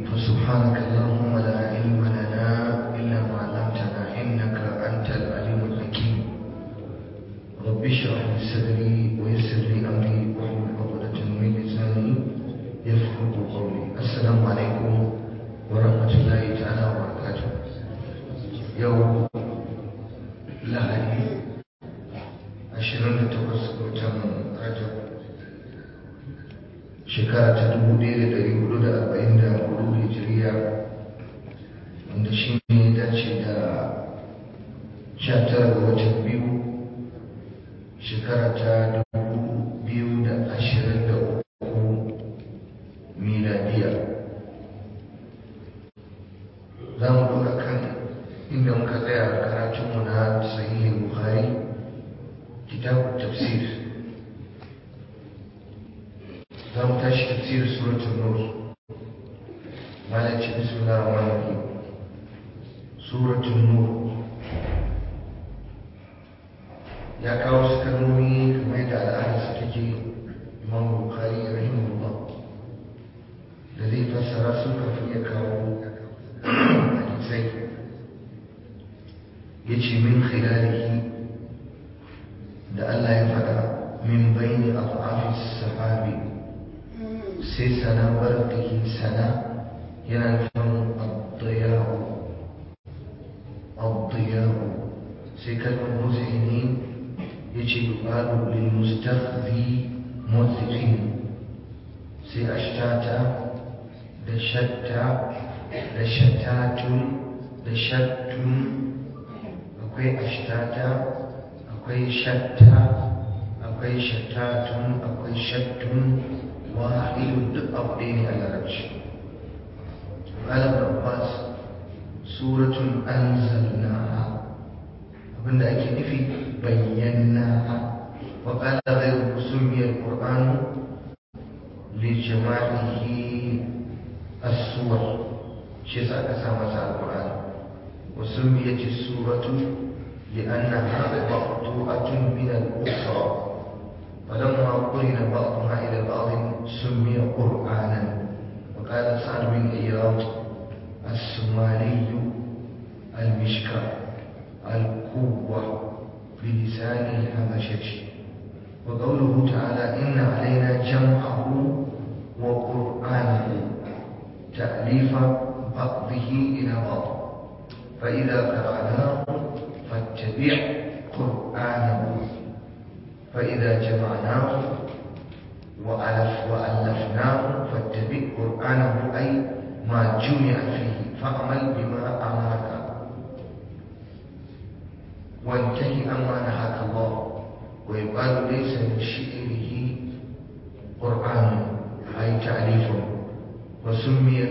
فسبحانك اللهم لا علم لنا إلا ما علمتنا إنك أنت العليم الحكيم رب اشرح لي صدري ويسر لي أمري واحلل عقدة من لساني يفقه قولي السلام عليكم ورحمة الله تعالى وبركاته يوم lahadi 28 watan rajab shekara ta 1444 hijiriya wanda shi ne dace da 19 ga watan biyu shekara ta 2023 miladiya za mu dora kan inda muka tsaya karatunmu na sahihin bukhari kitabun tafsir za mu tashi tafsir suratul nur malaci bismillah rahman rahim suratul nur ya kawo su kalmomi kamar da al'ada su take imam bukhari rahimahullah da zai fassara su kafin ya kawo hadisai ya ce min khilalihi da Allah ya faɗa min bayni af'afis sahabi sai sana barkihi sana yana nufin abdiyahu abdiyahu sai kalmar muzini ya ce yuqalu lil mustakhzi muzin sai ashtata da shatta da shattatun da shattun akwai ashtata akwai shatta akwai shattatun akwai shattun wahidun duk abu ɗaya ne a larabci ƙalar abbas suratun anzalnaha abinda ake nufi bayyanaha wa ƙala ghairu summiyar qur'anu li jama'ihi as-suwar shi yasa aka sa masa al-qur'ani وسميت السورة لأنها مقطوعة من الأخرى فلما قرن بعضها إلى بعض سمي قرآنا وقال سعد بن إياض السمالي المشكاة القوة بلسان الهمشة وقوله تعالى إن علينا جمعه وقرآنه تأليف بعضه إلى بعض فإذا قرأناه فاتبع قرآنه فإذا جمعناه وألف وألفناه فاتبع قرآنه أي ما جمع فيه فاعمل بما أمرك وانتهي أما نهاك الله ويقال ليس من شعره قرآن أي تعريف وسمي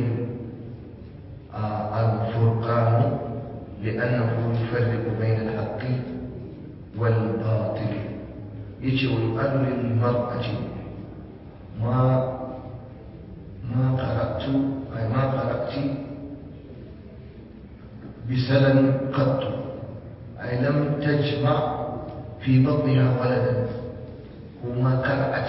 الفرقان لأنه يفرق بين الحق والباطل يجي ويقال للمرأة ما ما قرأت أي ما قرأت بسلم قط أي لم تجمع في بطنها ولدا وما قرأت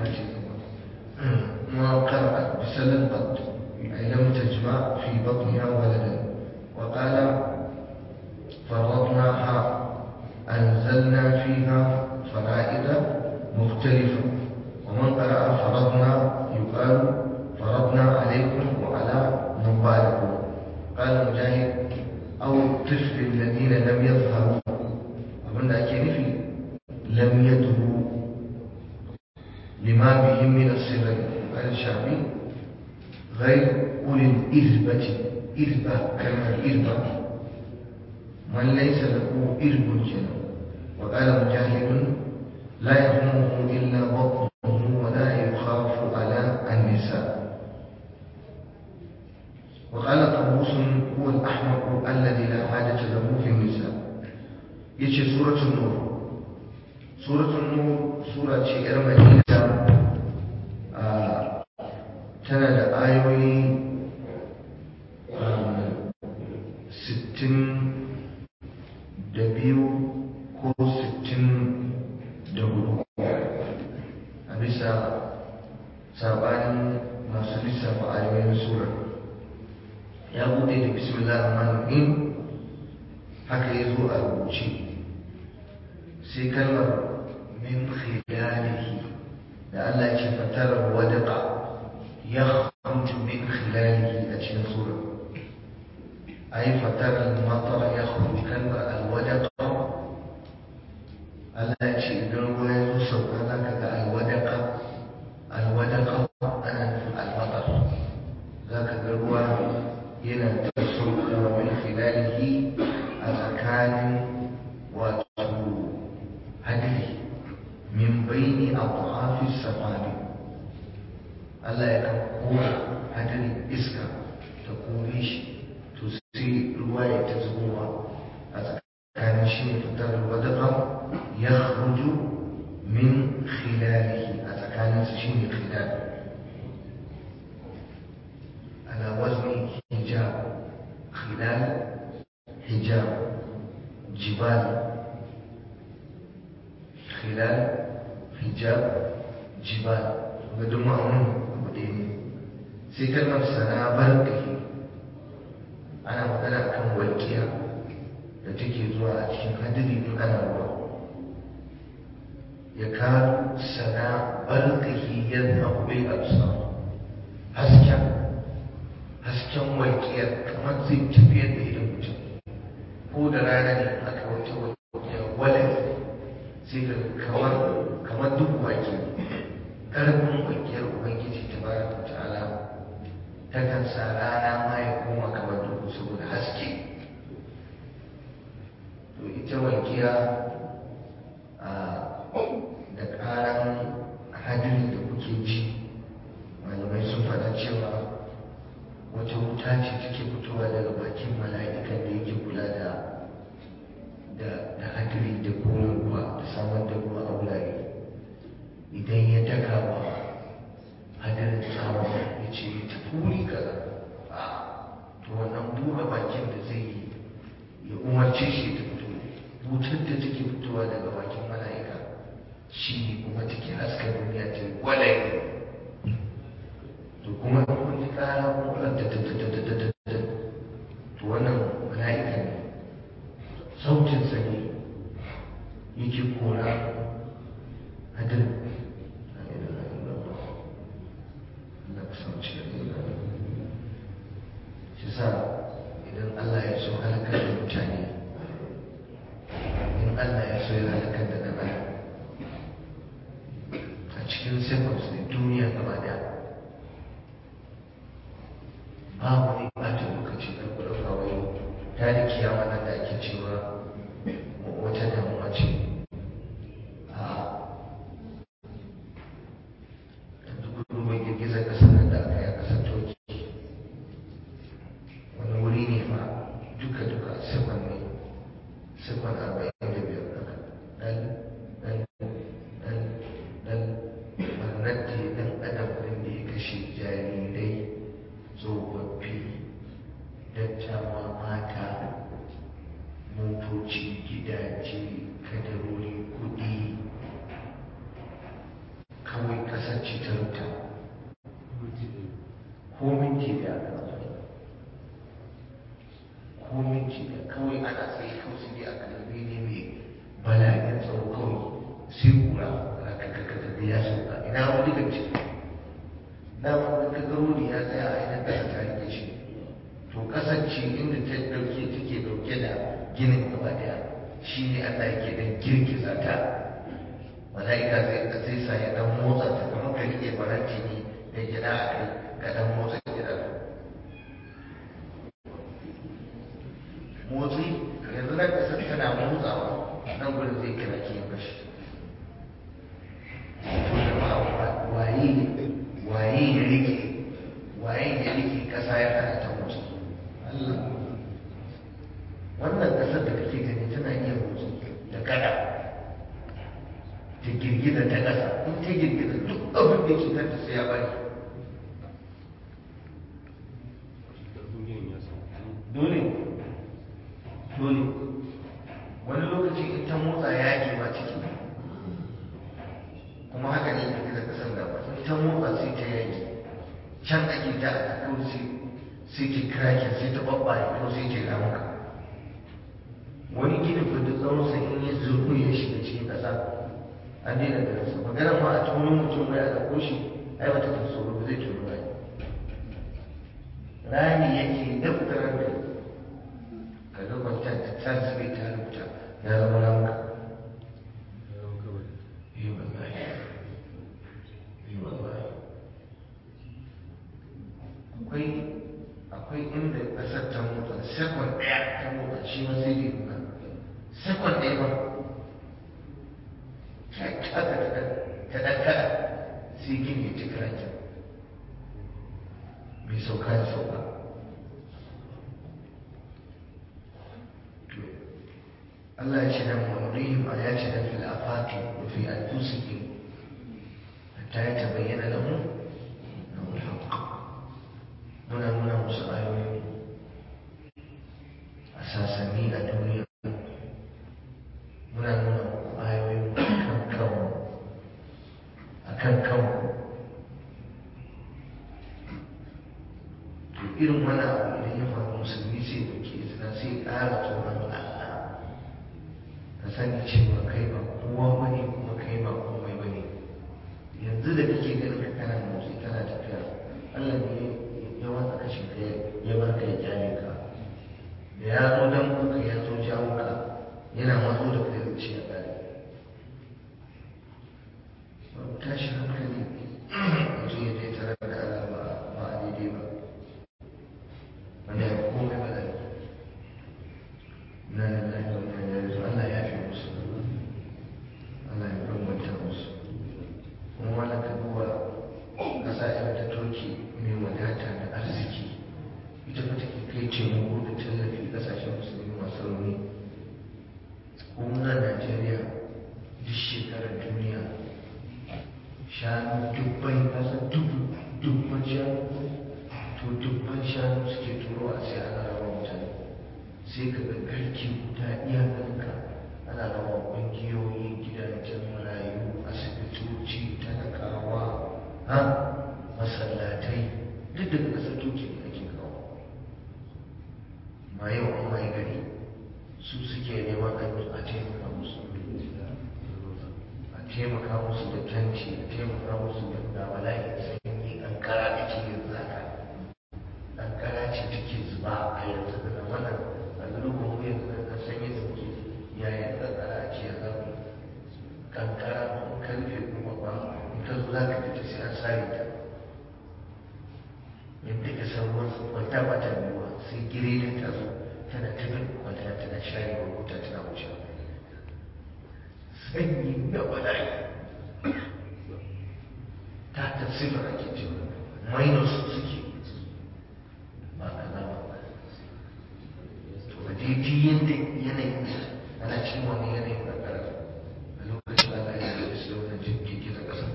ما قرأت بسلم قط أي لم تجمع في بطنها ولدا وقال فرضناها أنزلنا فيها فرائض مختلفة ومن قرأ فرضنا يقال فرضنا عليكم وعلى نبالكم قال مجاهد أو الطفل الذين لم يظهروا أظن أكيد لم يدروا لما بهم من الصغر قال الشعبي غير أولي الإذبة إذبة كلمة إذبة من ليس له إرب جنة وقال مجاهد لا يهمه إلا بطنه ولا يخاف على النساء وقال طاووس هو الأحمق الذي لا حاجة له في النساء يجي سورة النور سورة النور سورة شئر مدينة آه تنا da ayoyi sittin da biyu ko sittin da hudu a bisa sabanin masu lissafa ayoyin surar ya bude da bismillah rahman rahim haka ya zo a rubuce sai kalmar min khilalihi da Allah ce fatarar wadaqa ya kharuju min khilalihi a cikin sura ai fatarar matar ya kharuju kalmar alwadaqa Allah ce idan ruwa ya zo sauka za ka ga alwadaqa alwadaqa ana nufin almatar za ka ga ruwa yana ta saukowa min khilalihi a tsakanin wato hadiri min baini abu'afi safari Allah ya kan kora hadirin iska ta kore shi to sai ruwa ya ta zubowa a tsakanin shi ne fitar wadaka ya kharuju min khilalihi a tsakanin su shi ne khilali على وزن حجاب خلال حجاب جبال خلال حجاب جبال بدون معنون بدين سيكلمة سنة بركه أنا magana akan walƙiya da take zuwa a cikin hadiri in ana ruwa ya kawo sana barkahi yadda bil absar hasken hasken walƙiyar kamar zai tafiyar da idan mutum ko da rana ne aka wata walƙiyar walai sai ka kamar kamar duk wake ƙarfin walƙiyar ubangiji ta bara ta ta'ala ta kan sa rana ma ya koma kamar duhu saboda haske to ita walƙiya da ƙaran hadirin da kuke ji malamai sun faɗa cewa wata wuta ce take fitowa daga bakin mala'ikan da yake kula da da hadiri da kore ruwa da samar da ruwa a wurare idan ya daga wa hadirin tsawa ya ce ya tafi wuri kaza a to wannan buɗe bakin da zai yi ya umarce shi ta fito wutar da take fitowa daga bakin mala'ika shi ne kuma take haska duniya ta gwalaye to kuma in kun ji kara kuma da ta ta ta ta ta ta to wannan mala'ika ne sautin sa ne yake kora hadin Allah ka sauci da shi sa idan Allah ya so halakar da mutane in Allah ya so ya halakar da ɗan a cikin seconds ne duniya gaba daya babu wani ɓata lokaci da ku ɗauka wai ta da kiyama nan da ake cewa wata damuwa ce a yanzu kudu mai girgizar ƙasar nan da aka yi a ƙasar turki wani wuri ne fa duka duka sekon ne sekon arba'in da biyar haka ɗan ɗan ɗan ɗan ɓarnar da ya ɗan adam ɗin da ya kashe jarirai tsofaffi dattawa mata motoci gidaje kadarori kudi kawai kasar ce ta ruta ko minti da ko minti da kawai ana tsaye kawai su ne a kalbi ne mai bala'in tsaro kawai sai kura rakakakaka da ya sauka ina wani gaci dama wani gagaro ne ya tsaya a idan ƙasa ta rike shi to kasance inda ta dauke take dauke da ginin gaba daya shi ne Allah yake dan girgiza ta mala'ika zai zai sa ya dan motsa ta kamar ka rike faranti ne da gida a kai ka dan motsa gida motsi yanzu nan kasar tana motsawa nan gudun zai kira ki bashi to jama'a waye waye ya rike waye ya rike kasa ya hana ta motsi Allah wannan kasar da kake gani tana iya motsi da kada ta girgiza ta kasa in ta girgiza duk abin da ke kanta sai ya bari dole dole wani lokaci in ta motsa yaki ma ciki kuma haka ne girgizar kasar da ba in ta motsa sai ta yaki can ake ta a kawai sai ta kirakin sai ta babbaye ko sai ta ramuka wani gini fa duk tsawon sa in ya zurgu ya shiga cikin ƙasa an daina da rasa magana ma a tono mutum mai a ɗauko shi ai wata ta tsoro ba zai tono ba rami yake da fitarar da ka ga kwanta ta tsarsa bai ta rubuta ya zama ramuka yi wallahi yi wallahi akwai akwai inda ƙasar ta motsa sekon ɗaya ta motsa shi ma sai dai nuna sekon ɗaya ba ta ɗan kaɗa sai gini ya ci karanta mai sauka ya sauka Allah ya ce nan ma'urihim a ya ce nan fil afaki wa fi anfusihim hatta ya tabayyana lahum lahum al-haqq muna nuna musu ayoyi a sasanni a duniya muna nuna muku ayoyin kan kanmu a kan kanmu to irin wani abu idan ya faru musulmi sai da ke izina sai ƙara tsoron Allah ka sani cewa kai ba kowa bane kuma kai ba komai bane yanzu da kake ganin ka kana motsi kana tafiya Allah ne ya watsa kashin ka ya bar ka ya kyale ka da ya zo dan kuka ya zo jawo ka yana matso da kai zuci ya kare babu tashi hankali mutum ya je tare da Allah ba ba a daidai ba wanda ya fi komai ba da na lillahi wa inna ilaihi raji'un Allah ya fi musu Allah ya bambanta musu kuma wannan ka duba ƙasa irin ta Turki mai wadata da arziki ita fa take kai taimako da tallafi ƙasashen musulmi masu rauni kuma Najeriya duk shekarar duniya shanu dubbai kasa dubu dubban shanu to dubban shanu suke turo a sai ana rawa mutane sai ka ga garki guda iya ganinka ana rawa ƙungiyoyi gidajen marayu asibitoci talakawa ha masallatai duk daga ƙasar turki ne ake kawo ma yau an mai gari su suke neman a taimaka musu a taimaka musu da tanti a taimaka musu da ga bala'i sanyi kankara ake yin zaka kankara ce take zuba a yanzu da wannan a zurubin mu yanzu da sanyi da muke yayin kankara ake yanzu kankara ko karfe kuma ba in ka zo za ka fita sai an sare ta yadda ka san ruwan kwanta ba ta biyuwa sai gire da ta zo tana tafi kwanta tana share wa wuta tana wuce sanyi da bala'i ta tafsir ake cewa minus suke ba kaza ba to a daidai yadda yanayin ana cikin wani yanayin karkara a lokacin da ya yi su wannan jirgin da ƙasa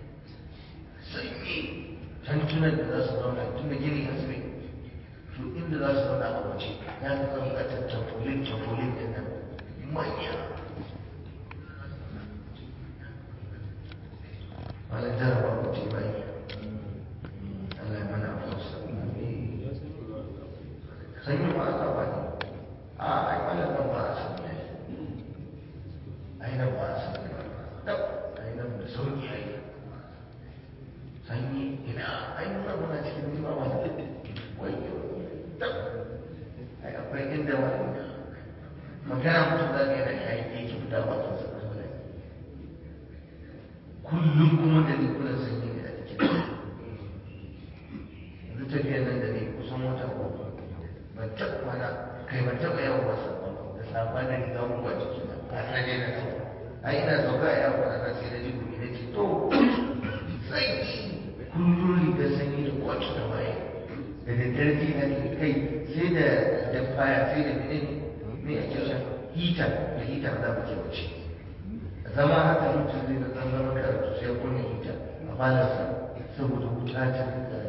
sanyi tantunan da za su zauna tun da gini a tsaye to inda za su zauna a waje ya fi kan buƙatar tafolin tafolin ɗin nan manya wani jarabar ku ce bai Allah ya mana afuwarsa sanyi ba a saba ne a ai malam nan ba a sani ne ai nan ba a sani ba ai nan da sauki ai sanyi ina ai nuna muna cikin nima wani wayo ai akwai inda wani magana mutum za ka yana yayi yake fita ba su sa kullum kuma da rikunan sanyi ne a cikin yanzu tafiyar nan da ne kusan wata uku ban taɓa kwana kai ban taɓa yawan wasa da safa da riga uku a ciki na har na je na sauka ai ina sauka a yawon kwana sai na ji gumi na ce to sanyi kullum riga sanyi da kwaci da waye da daddare ji na ne kai sai da da faya sai da mene ne ake sha hita da hita za mu ke wuce zama haka mutum zai da zan zama karatu sai kunna hita a balarsa saboda wuta ta rika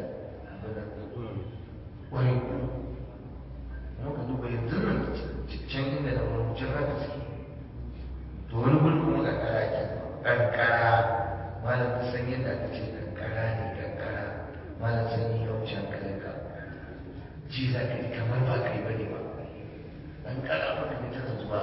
wani kuma muka duba yanzu nan can inda da wani wucin haka suke to wani gudu kuma kankara ke kankara malam ka san yadda aka ce kankara ne kankara malam sanyi ya wuce hankalin ka ji za ka ji kamar ba kai bane ba an kara maka ne tana zuwa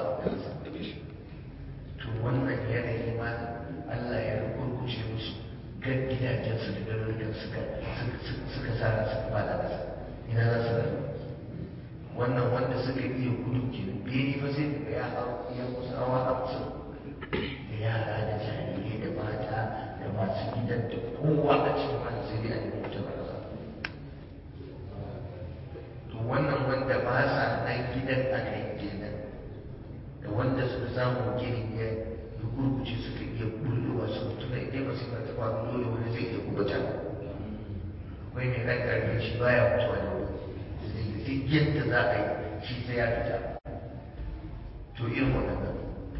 to wannan yanayi ma Allah ya rukurkushe musu gan gidajensu da garurukan suka suka sa suka bada kasa ina za su rayu wannan wanda suka iya gudu ke bene fa sai daga ya hau ya kusa hawa hamsin da yara da jarirai da mata da masu gidan da kowa a cikin wani sai dai a nemi mutum a kasa to wannan wanda ba sa nan gidan aka yi kenan da wanda suka samu ginin ya gurguje suka iya bullowa su mutu da idan masu ba ta faru dole wani zai iya kubuta akwai mai ɗan ƙarfi shi baya mutuwa da wuri duk yadda za a yi shi sai ya fita to irin waɗannan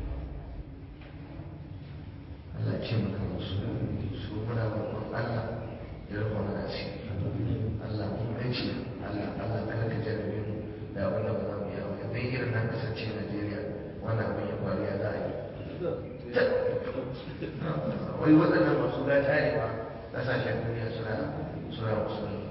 Allah ce maka musu su muna roƙon Allah ya rufa mana asiri Allah mun gaci Allah Allah kar ka jarrabe mu da abin da ba za mu yi aure bai irin nan kasance Najeriya wannan abin ya faru ya za a yi wai waɗannan masu gata ne ba ƙasashen duniya suna suna musulmi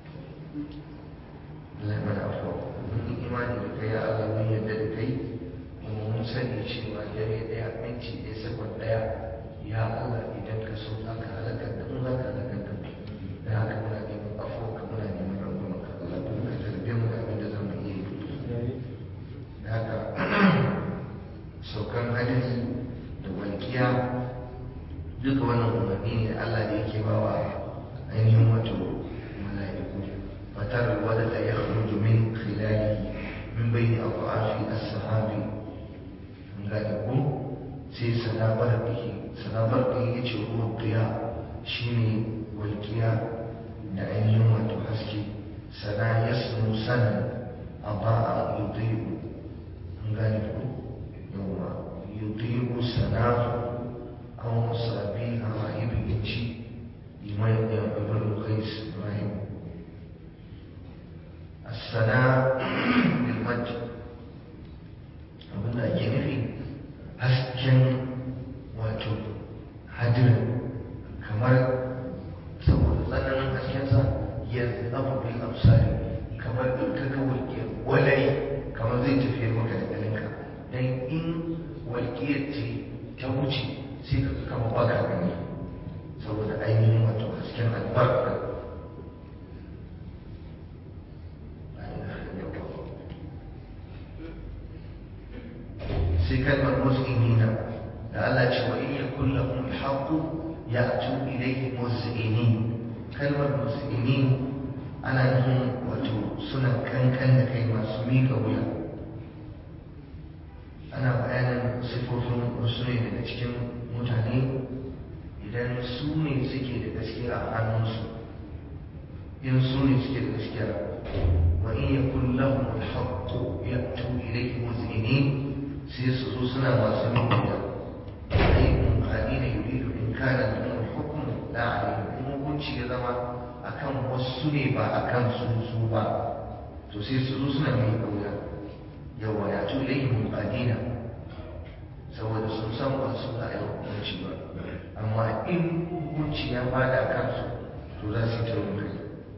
Allah ya mana afuwa mun yi imani da kai ya Allah mun yadda da kai kuma mun sani cewa dare ɗaya minti ɗaya sakon ɗaya ya Allah idan ka so za ka halakar da mu za ka halakar da mu da haka muna neman afuwa ka muna neman rangwama ka Allah kuma ka tarbe mu da abin da za mu iya yi da haka saukan hadari da walƙiya duka wannan umarni ne da Allah da yake bawa ainihin wato mala'iku fatar wadda ya khruju min khilalihi min bayni aqafi as-sahabi an gane ko sai sanabar bihi sanabar bihi yace ruwan qiya shine walƙiya da ainihin wato haske sana yasmu sanan aba'a yudiyu an gane ko yawa yudiyu sanahu أو مصابيها ابن شيء لمن ابن القيس إبراهيم الثناء بالمجد abin da ake nufi hasken wato hadirin kamar saboda tsananin haskensa ya abu bil amsari kamar in ka ga walƙiyar walai kamar zai tafiye maka da ganinka don in walƙiyar ce ta wuce sai ka kama baka gani saboda ainihin wato hasken albarka sai kalmar muslimina da Allah ce wa in yakun lahum alhaqu ya'tu ilayhi muslimin kalmar muslimin ana nufin wato suna kankan da kai masu miƙa wuya ana bayanin sifofin wasu ne daga cikin mutane idan su ne suke da gaskiya a hannunsu in su ne suke da gaskiya wa in yakun lahum alhaqqu ya'tu ilayhi muzinin sai su zo suna masu nuna ai munqadina yuridu in kana lahum alhukm la alayhim in hukunci ya zama akan wasu ne ba akan su su ba to sai su zo suna mai kauya yawa ya tu ilayhi munqadina saboda sun san ba su za a yi hukunci ba amma in hukunci ya fada kansu to za su yi taurin kai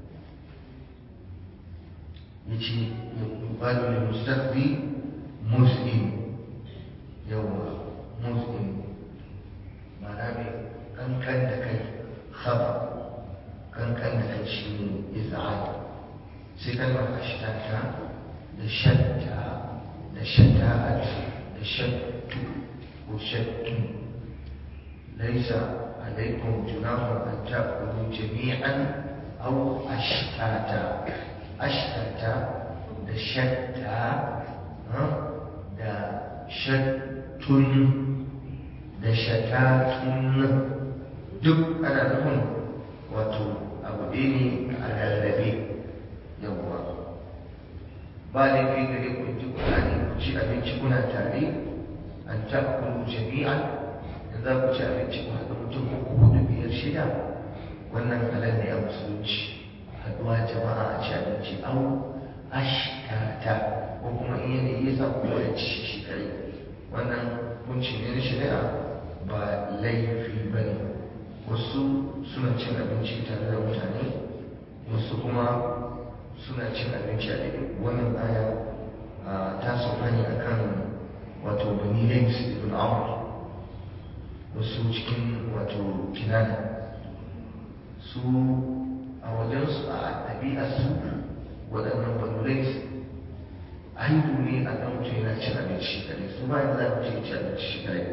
ya ce ya kubalu da mustaqbi muslim yawa muslim mana mai kankan da kai haba kankan da kai shi ne iza'ad sai kalmar ashtata da shatta da shata'at da shattu ko shattu ليس عليكم جناح أن تأكلوا جميعا أو أشتاتا أشتاتا da shatta da shattun da shatatun duk ana nufin wato abu ɗaya ne a rarrabe yawwa ba laifi gare ku ji ƙulani ku ci abinci kuna tare an ta'kulu jami'an za ku ci abinci ku haɗu mutum uku hudu biyar shida wannan halal ne a musulunci haɗuwa jama'a a ci abinci au ashtata ko kuma in yanayi ya sa kowa ya ci shi kare wannan kunci ne na shari'a ba laifi ba ne wasu suna cin abinci tare da mutane wasu kuma suna cin abinci a daidai wannan aya ta sauka ne akan wato bani laims ibn amr wasu cikin wato kinana su a wajensu a ɗabi'arsu waɗannan bani laims aibu ne a kan mutum yana cin abinci kare su ba yadda za mu ce ci abinci shi kare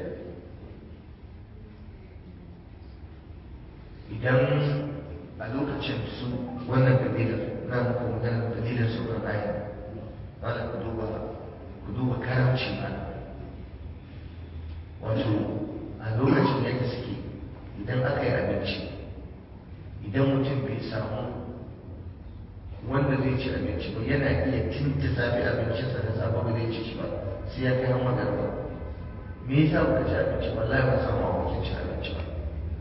idan a lokacin su wannan kabilar na muku maganar kabilar sauran aya wala ku duba ku duba karamci ba wato a lokacin yadda suke idan aka yi abinci idan mutum bai samu wanda zai ci abinci ba yana iya tinta safi abincinsa da safe ba zai ci shi ba sai ya kai hamma garba me yasa baka ci abinci wallahi ba samu abokin ci abinci ba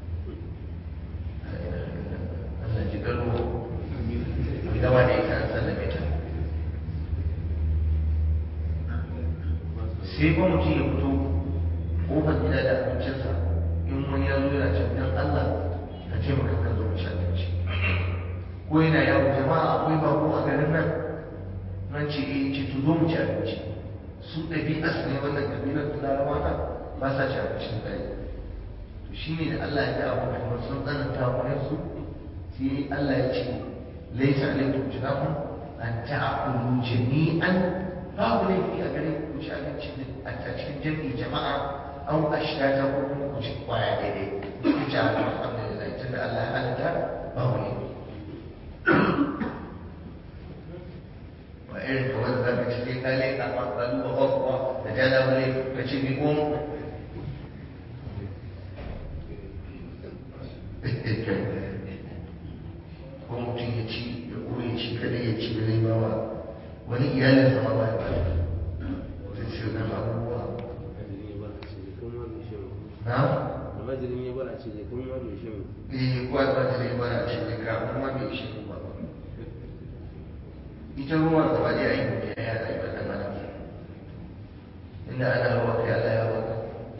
Allah ji garo mai gaba da ita an sallame ta sai ba mutum ya fito kofar gida da abincinsa in wani ya zo yana can dan Allah ka ce maka ka zo mu ci abinci ko yana yawo jama'a akwai bako a garin nan nan ce eh ce to zo mu ci abinci su ɗabi'a su ne wannan kabilar da larabawa nan ba sa ci abincin dare to shine da Allah ya ga abu kamar sun tsananta wa su sai Allah ya ce laisa alaikum junahun an ta'kulu jami'an babu laifi a gare ku ci abinci a cikin jami'i jama'a an ashtata ko kuma ku ci kwaya daidai ku ci alhamdulillah tunda Allah ya halatta babu laifi wa irin ka wanda za ka ci sai ka leƙa ma ka duba kwakwa da ta da wale ka ci bi ko ko mutum ya ci ya koyi ci kada ya ci bai ba wa wani iyalin sama ba ya ba zai ce nan abubuwa na? almajirin ya bara ce kuma ma bai shi eh kwa almajirin ya bara ce ka kuma bai shi ba ita ruwa gaba ɗaya aiki ne ya yada yi ɗan adam inda ana ruwa kai Allah ya baka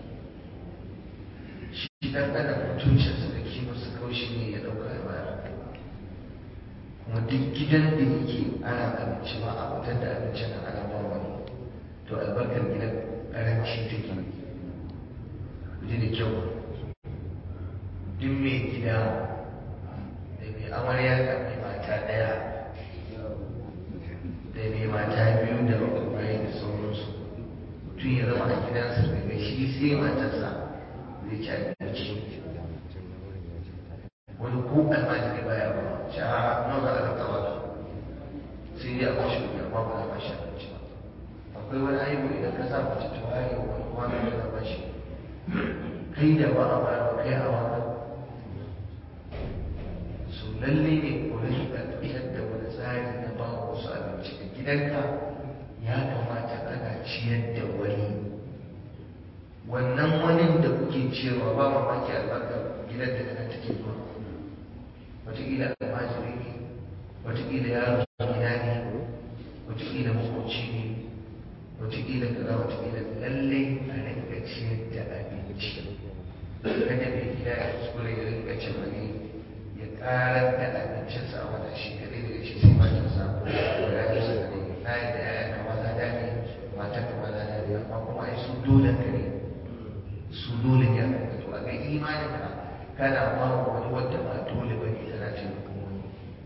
shi ɗan adam mutuncinsa da kimarsa kawai shi ne ya ɗauka ya bayar kuma duk gidan da yake ana abinci ma a fitar da abincin nan ana ba wani to albarkar gidan ƙaranci take ji da kyau duk mai gida da mai amarya da mai mata ɗaya da mai mata biyu da bakwai da sauransu mutum ya zama a gidansa daga shi sai matarsa zai ci abinci wani ko almajiri baya ba shi a nawa za a rika ba sai dai a bashi kuɗi amma ba za a bashi abinci ba akwai wani aibu idan ka sa mace ta waye wani kwanan da za bashi kai da ba a bayar kai a wani su lalle ne ku rinka fitar da wani tsari na ba wasu abinci a gidanka ya kamata kana ciyar da wani wannan wani da kuke ciyarwa ba mamaki albarkar gidan da nan take zuwa wataƙila almajiri ne wataƙila yaro gida ne wataƙila makoci ne wataƙila kaza wataƙila lallai a rinka ciyar da abinci kada mai gida ya kuskure ya rinka cin wani ya ƙarar da abincinsa a wata shi kaɗai daga shi sai matarsa da ya yi sa kaɗai na yi da ya kama za da ne matar kama za da ne amma kuma ai su dole ka ne su dole ne a kan to a ga imanin ka kana ba wa wani wanda ba dole ba ne tana taimakon wani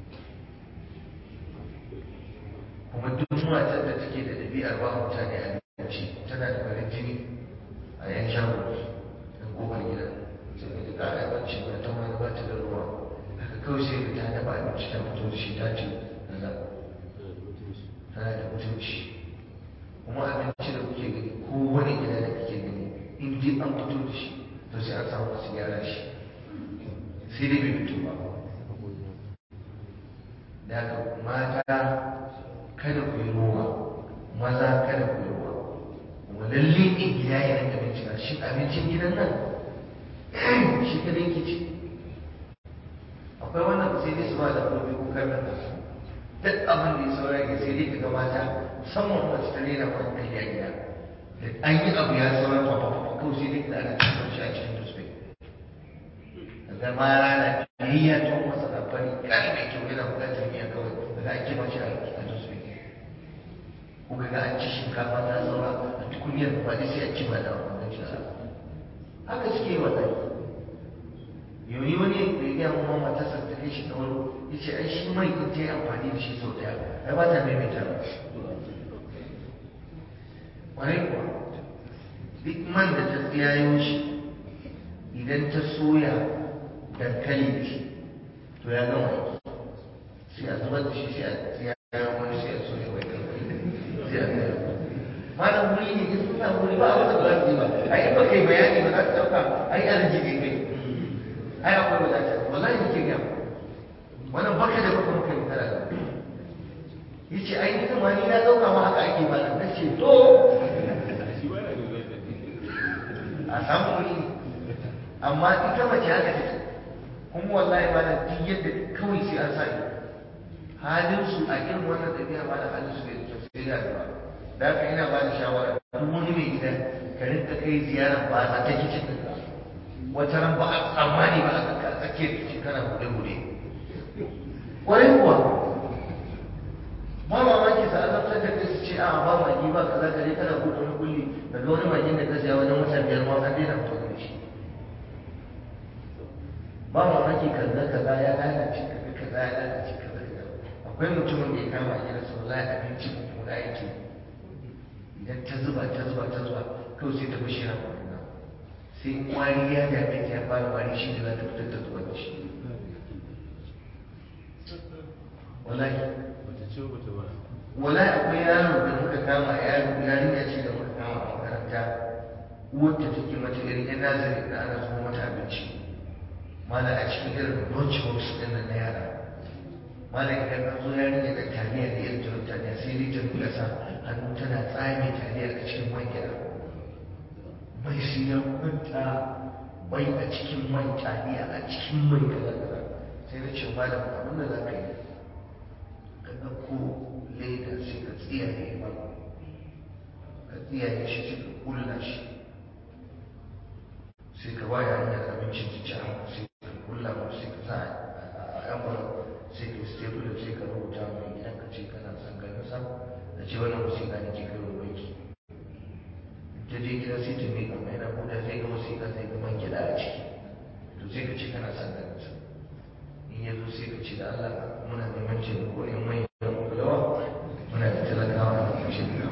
kuma duk matar da take da ɗabi'ar ba mutane abinci tana da farin jini a yan shago da kofar gida sai ka ji ƙara bacci ba ta wani ba ta da ruwa haka kawai sai ka ta dafa abinci ta fito da shi ta ce kaza tana da mutunci kuma abinci da kuke gani ko wani gida da kake gani in dai an fito da shi to sai an samu masu gyara shi sai dai bai fito ba da haka mata kada ku yi ruwa maza kada ku yi ruwa kuma lalle in gida ya rinka bincika shi abincin gidan nan shi kadai ke ci akwai wannan sai dai su ba da kofi ko karnar da su duk abin da ya saura ya sai dai ka ga mata musamman mace ta rena ma kai ya gida da an yi abu ya saura fa fa fa kawai sai dai ka ana cikin shi a cikin dusbe daga ma rana ya to masa da fari kan mai kyau yana bukatar miya kawai daga ake mashi a dusbe ko ga an ci shinkafa ta saura a tukunyar ba dai sai a ci ba da wannan shara haka suke wallahi yauni wani da ya gaya kuma matarsa ta kai shi ta wani ya ce ai shi mai in ta yi amfani da shi sau daya ai ba ta maimaita ba ƙwarai kuwa duk man da ta tsiyayo shi idan ta soya dankali da shi to ya gama aiki sai a zubar da shi sai a tsiyayo wani sai a soya wai dankali sai a tsiyayo malam wuri ne in sun samu wuri ba a wata ba su ba ai in ba kai bayani ba za ka ɗauka ai arziki kai ai akwai wadata wallahi nake ga wannan baka da baka muka yi tara yace ai ni kuma ni na dauka ma haka ake ba nan nace to a samu wuri amma ita mace haka take kuma wallahi ba da duk yadda kawai sai an sa halin su a irin wannan tafiya ba da halin su bai da kyau sai da ba da haka ina ba da shawara duk wani mai gida ka rinka kai ziyara ba za ta kicin da wata ran ba a tsammani ba a tsaka tsakiyar kici kana bude-bude ƙwarai kuwa ba mamaki sa azabtar da kai su ce a ba magi ba kaza ka je kana buɗe wani kulli daga wani magin da ka siya wajen wata biyar ma an daina amfani da shi ba mamaki kaza kaza ya lalace kaza kaza ya lalace kaza kaza akwai mutumin da ya kama a gidansa wallahi abinci mummuna yake idan ta zuba ta zuba ta zuba kawai sai ta bushe na kwanuna sai wari ya dame ta ya fara wari shi da za ta fitar da zuwa da shi wallahi wallahi akwai yaro da muka kama yaro yarinya ce da muka kama a makaranta wadda take mata irin yan nazari da ana zuwa mata abinci mana a cikin irin lunch box din nan na yara mana idan an zo yarinya da taliya da irin jirin taliya sai dai ta nuna sa hannu tana tsame taliya a cikin man gida mai siyan kwanta mai a cikin mai taliya a cikin mai kaza kaza sai na ce malam abin da za ka yi ka ɗauko leda sai ka tsiyaye ba ka tsiyaye shi sai ka kulla shi sai ka waya hanyar abincin ta ci sai ka kulla ba sai ka sa a envelope sai ka stapler sai ka rubuta mai gidan ka ce kana son ganin sa da ce wannan wasiƙa ne ke kai wa banki ta je gida sai ta miƙa mai na buɗe sai ga wasiƙa sai ga man gida a ciki to sai ka ce kana son ganin sa in ya zo sai ka ce da Allah muna neman taimako in mai yan kulawa muna da talakawa da kushe da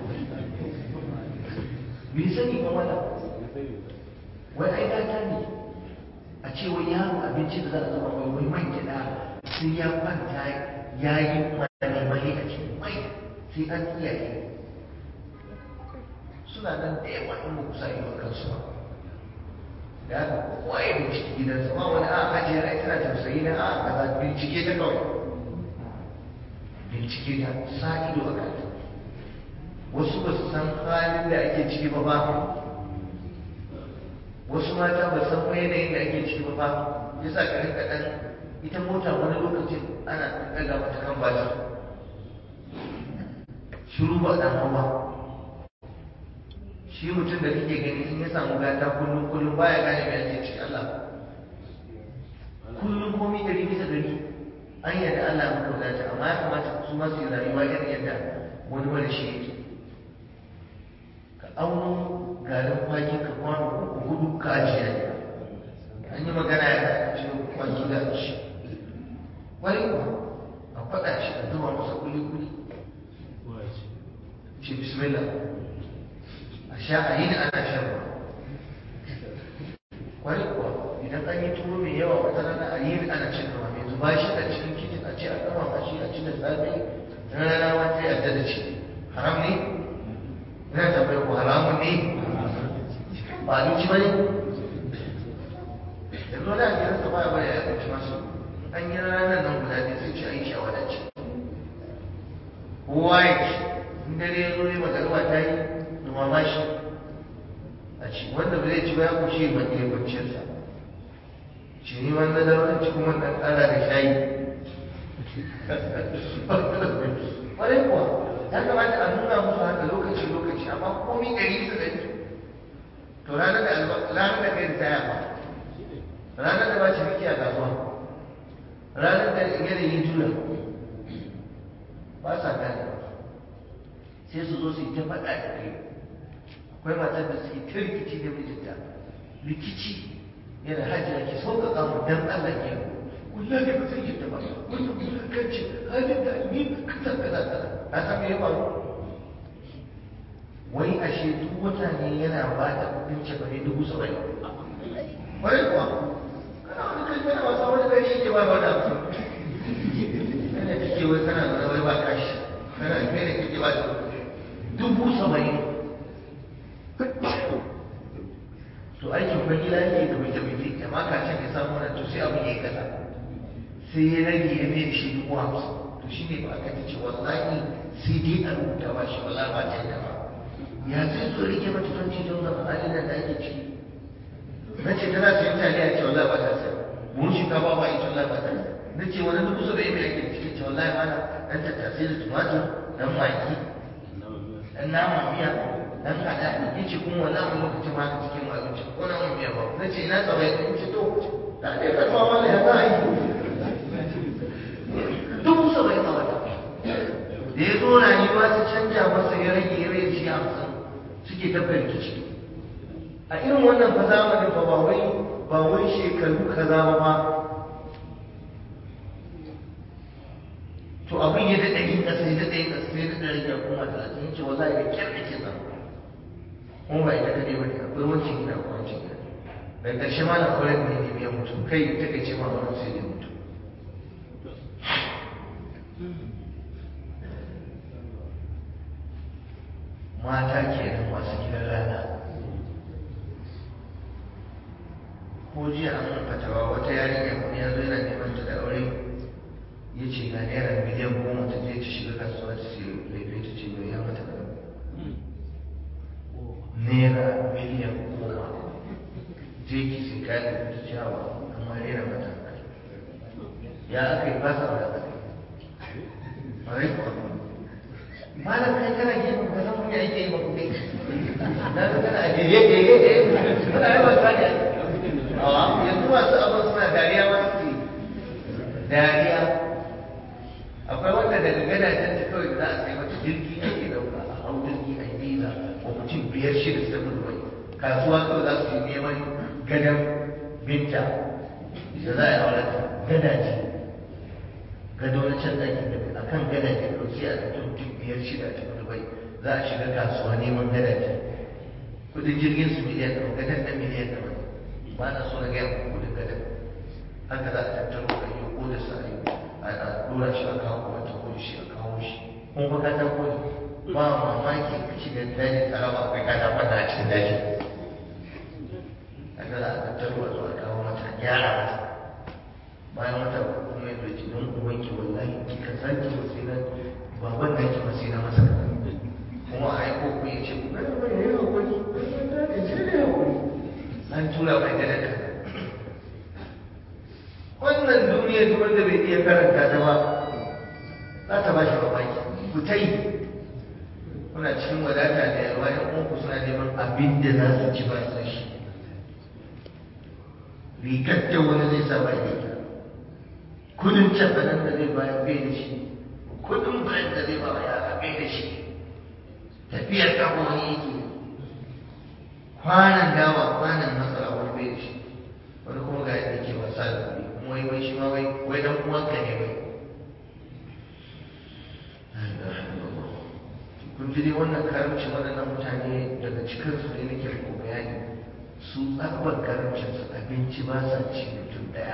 bai sani ba mana wai ai gata ne a ce wai yaro abinci da za a zama mai wai man gida sai ya kwanta ya yi mani mai a cikin mai sai an iyaye suna nan da yawa in ba ku sa ido kansu ba da haka kowa ya bincike gidansa ba wani a ajiye ai tana tausayi na a kaza bincike ta kawai bincike ta sa ido a kanta wasu ba su san halin da ake ciki ba ba wasu mata ba san kuma yanayin da ake ciki ba ba yasa ka rinka dan ita mota wani lokacin ana ɗaga mata kan batir shiru ba dan hawa shi mutum da kake gani in ya samu gata kullum kullum baya gane me ake ciki Allah kullum komai dari bisa dari an yadda Allah maka wadata amma ya kamata su ma su yi rayuwa irin yadda wani wani shi yake ka auno garin kwaki ka kwano uku hudu ka ajiye ne an yi magana ya ce kwaki da shi wani kuwa a faɗa shi a zuba masa kuli kuli ce bismillah a sha a yi da ana shan ruwa wani kuwa idan an yi tuwo mai yawa wata rana a yi ana cin ruwa mai zuba shi a cikin kicin a ce a gama a shi a ci da safe rana wata yadda da ci haram ne ina tambayar ku haramun ne ba abinci ba ne yanzu wani a gidansa ba ya bari a abinci masu an yi ranar nan guda ne sai ce a yi shi a wadace kowa ya ci in dare ya zo ne magaruwa ta yi dumama shi a ci wanda ba zai ci ba ya kushe ba ɗaya kwanciyarsa ci ni wanda da wani ci kuma ɗan ƙara da shayi ƙwarai kuwa ya kamata a nuna musu haka lokaci lokaci amma komi ɗari bisa ɗari to ranar da ranar da kai ritaya ba ranar da ba ci miki a kasuwa ranar da yanayi juna ba sa gane sai su zo su yi ta faɗa da kai akwai matar da suke ta rikici da mijinta rikici yana hajjira ki sauƙaƙa mu dan Allah ke wallahi ba zai yadda ba wannan wulakanci halin da ni kaza kaza kaza na san me ya faru wai ashe duk wata ne yana ba da kuɗin cefane dubu saba'in wai kuwa kana wani kai kana wasa wani gari yake ba ba da mutum kana kake wai kana zaune wai ba kashi kana kai ne kake ba da dubu saba'in to aikin kwangila yake da bai tabbiti amma kacin ya samu wannan to sai abin ya yi kasa sai ya rage ya mai da shi dubu hamsin to shi ne ba aka ta ce wallahi sai dai a rubuta ba shi wallahi ba ta yadda ba ya zai zo rike mata tun cikin zama halin da ake ciki na ce tana sayan taliya ce wallahi ba ta saya buhun shinkafa ba ita wallahi ba ta saya na ce wani dubu saba'in mai ake ciki ce wallahi mana dan tattasai da tumatur dan maki dan nama miya dan kada ya ce kuma wannan wani lokacin ma ka cikin abinci ko na mun miya ba na ce ina tsawai ya ce to da ne karfa mana ya za a yi dubu saba'in a wata da ya zo rayuwa ta canja masa ya rage ya rage shi hamsin suke tabbata rikici a irin wannan fa zamanin fa ba wai ba wai shekaru kaza ba ba to abin ya daɗa yin ƙasa ya daɗa yin ƙasa sai daɗa rage kuma talatin ya ce wallahi da kyar ake zama kuma ba ita kaɗai ba ne akwai wancan gida akwai wancan gida daga ƙarshe ma na kwarar ne ne ya mutu kai ta kai ce ma wani sai ya mutu mata kenan masu gidan rana ko jiya an mun fatawa wata yarinya wani ya zo yana neman ta da aure ya ce ga naira miliyan goma ta je ta shiga kasuwa ta sai laifi ta ce bai ya mata da naira miliyan goma je ki sai kayan da ta ce hawa amma naira mata ya aka yi ba sa da aka yi malam kai kana gefen ka san me ake yi ba kuɗi na ga kana ajiye ke ke ke kana yi wasa ne awa yanzu masu abin suna dariya ma suke dariya akwai wanda daga gadajen ta kawai za a sai mata jirgi ake dauka a hau jirgi a biza wa mutum biyar shida su tafi dubai kasuwa kawai za su yi neman gadon binta da za a yi auren gadaje gado na can ɗakin da a kan gadaje ko sai a ɗauki mutum biyar shida a tafi dubai za a shiga kasuwa neman gadaje kudin jirgin su miliyan ɗaya gadon na miliyan ɗaya ba na so na gaya muku kudin gadon haka za a tattaro a yi ko da sa yi a ɗora shi a kawo wata ko shi a kawo shi kun fa kata ko ne ba mamaki ka shiga daji taraba kai kata fata a cikin daji haka za a tattaro a zo a kawo mata a gyara mata bayan wata kuma ya zoci don ubanki wallahi kika sake wasu na baban da ke masu na masa kaza kuma a yi koko ya ce kuma da wani ya hakuri ya ce da hakuri an tura mai gada kaza wannan duniya duk wanda bai iya karanta ta ba za ta ba shi mamaki ku ta yi kuna cikin wadata da yawa yan uwanku suna neman abin da za su ci ba su da shi rigar da wani zai sa ba ya kudin cafanan da zai bayar bai da shi kudin brand da zai ba wa yara bai da shi tafiyar kafa wani yake kwanan dawa kwanan masara wani bai da shi wani kuma ga yadda ke wasa da kuɗi kuma wai wai shi ma wai wai dan uwanka ne wai kun ji dai wannan karamci waɗannan mutane daga cikinsu ne nake muku bayani su tsabar karamcinsu abinci ba sa ci mutum ɗaya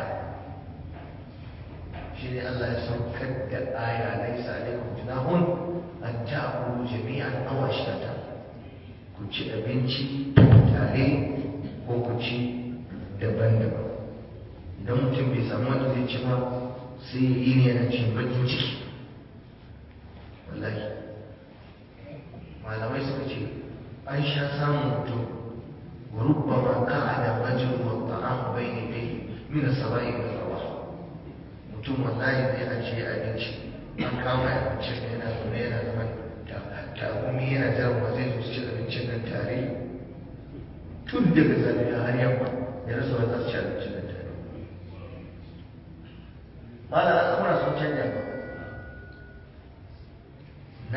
shi ne Allah ya saukar da aya laisa alaikum junahun an ta'kulu jami'an aw ashtata ku ci abinci tare ko ku ci daban-daban idan mutum bai samu wanda zai ci ba sai ya yi ne yana cin bakin ciki wallahi malamai suka ce an sha samun mutum wa rubbama qa'ada rajul wa ta'am bayni yadayhi min as-saba'i ila rawah mutum wallahi zai ajiye abinci an kama abincin da yana zaune yana zaman takumi yana jiran wa zai zo ci abincin nan tare tun daga safiya har yamma ya rasa wa za su ci abincin nan tare mala al'amura sun canja ba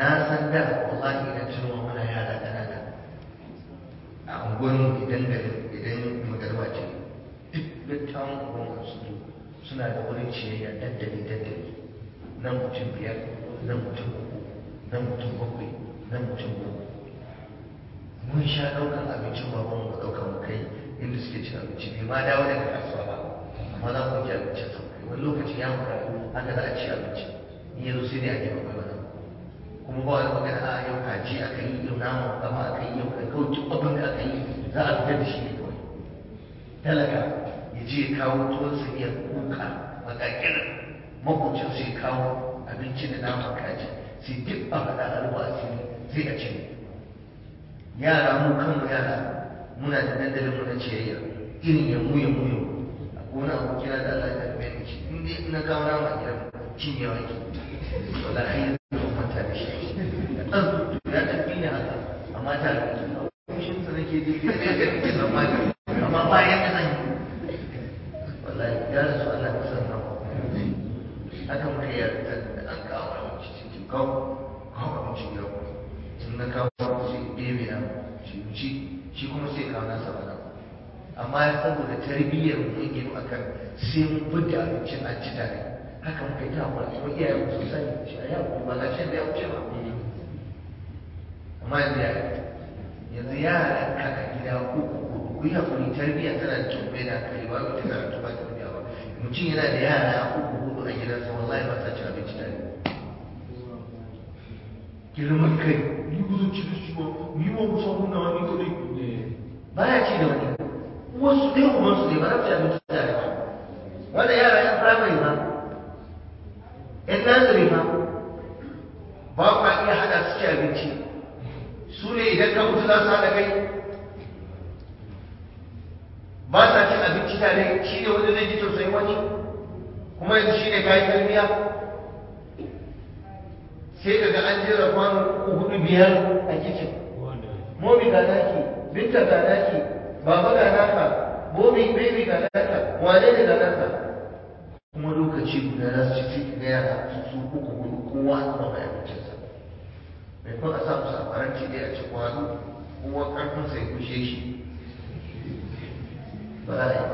na san da wallahi idan tunuwa muna yara ƙanana a unguwar idan garin idan magarba ce duk dattawan unguwar su suna da wurin ciyayya daddali daddali nan mutum biyar nan mutum uku nan mutum bakwai nan mutum goma mun sha ɗaukan abincin baban mu ɗaukan mu kai inda suke cin abinci bai ma dawo daga kasuwa ba amma za mu ci abincin sau kai wani lokaci ya mura haka za a ci abinci in yanzu sai dai a jefa kai wani kuma ba wani magana a yau kaji aka yi yau nama kama aka yi yau kai kawai duk abin da aka yi za a fitar da shi ne kawai talaka ya je ya kawo tuwon sa iya kuka makakin makwacin sai ya kawo abinci da naman kaji sai duk a haɗa a ruwa asiri sai a ci yara mu kanmu yara muna da dandalin mu na ciyayya irin ya mu ya mu ya a wani abokina da Allah ya karbe ni shi in dai na kawo nama a gidan cinyewa ke wala ai zan manta da shi dan ya tafi ne haka amma ta da kushin sa nake ji da ya ga kike zamani amma bayan da zan yi wallahi ya rasu Allah ya san nawa haka muka yi da an kawo abinci cikin kawo kawo abinci yau sun na kawo sai ɗebe na shi ci shi kuma sai kawo nasa bana amma saboda tarbiyyar mun gino akan sai mun fidda abincin an ci tare haka muka yi ta hakura kuma iyayen mu sun sani shi a yau ba ga shi da ya wuce ba amma yanzu ya yanzu yaran ka a gida uku hudu ku yi hakuri tarbiyya tana da kyau bai da hankali ba ku ta karatu ba tarbiyya ba mutum yana da yara uku hudu a gidansa wallahi ba sa cin abinci tare girman kai ni ba zan ci da shi ba ni ba mu samu na wani kadai baya ci da wani wasu ɗaya uban su ne ba za su ci abinci tare ba wanda yara yan firamare ba yan nazari ba ba kwa iya haɗa su ci abinci su ne idan ka mutu za su haɗa kai ba sa cin abinci tare shi ne wanda zai ji tausayin wani kuma yanzu shi ne kayan tarbiyya sai daga an jera kwano uku hudu biyar a kicin momi ga naki binta ga naki baba ga naka momi baby ga naka wane ne ga naka kuma lokaci guda za su ci sai ga yara su su uku hudu kowa a kuma mai abincinsa mai kuma a sa musu a faranti dai a ci kwano kowa karfin sai kushe shi ba za a yi ba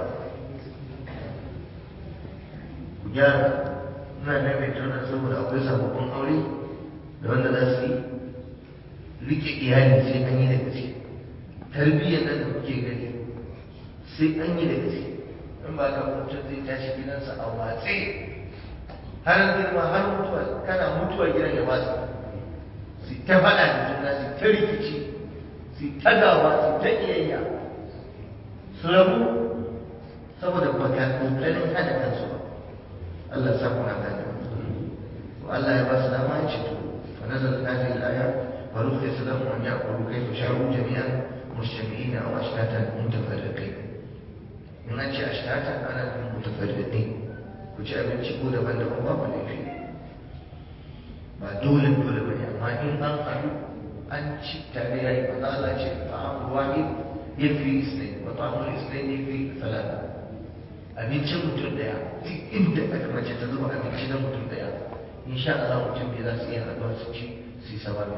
ku gyara ina maimaita wannan saboda akwai sababbin aure da wanda za su yi rike iyali sai an yi da gaske tarbiyyar nan da kuke gani sai an yi da gaske in ba ka mutum zai tashi gidansa a watse har girma har mutuwa kana mutuwa gidan ya watsa su ta faɗa da juna su ta rikici su ta gaba su ta iyayya su rabu saboda baka kokarin hada kansu ba Allah ya sa kuna gane Allah ya ba su dama ya ce to فنزلت هذه الآية ورخص لهم أن يأكلوا كيف شاءوا جميعا مجتمعين أو أشتاتا متفرقين in an ce ashtatan ana nufin mutafarriqin ku ci abinci ko daban-daban babu laifi ba dole dole bane amma in an haɗu an ci tare yayi ba za a ce ta'amul wahid yafi isnain wa ta'amul isnain yafi salata abincin mutum daya duk inda aka mace ta zuba abinci na mutum daya insha Allah mutum bai za su iya haɗuwa su ci su yi sababi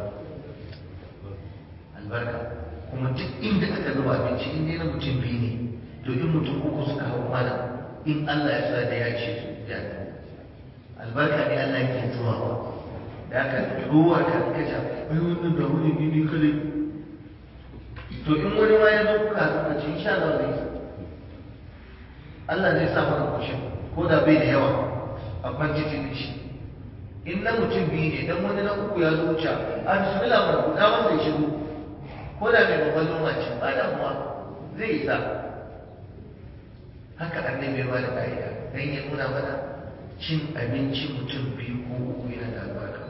albarka kuma duk inda aka zuba abinci in dai na mutum biyu ne to in mutum uku suka hau mana in Allah ya sa da ya ce su ya albarka ne Allah yake zuwa ba da aka ruwa ka ka ja ai wannan da wani ne ne kale to in wani ma ya zo kuka haɗu ka ce insha Allah zai Allah zai sa mana kushin ko da bai da yawa a kwantiti da shi in na mutum biyu ne dan wani na uku ya zo wuce a bismillah ma ku dama sai shigo ko da mai babban noma ce ba damuwa zai isa haka annabi ba da ka'ida dan ya nuna mana cin abinci mutum biyu ko uku yana da albarka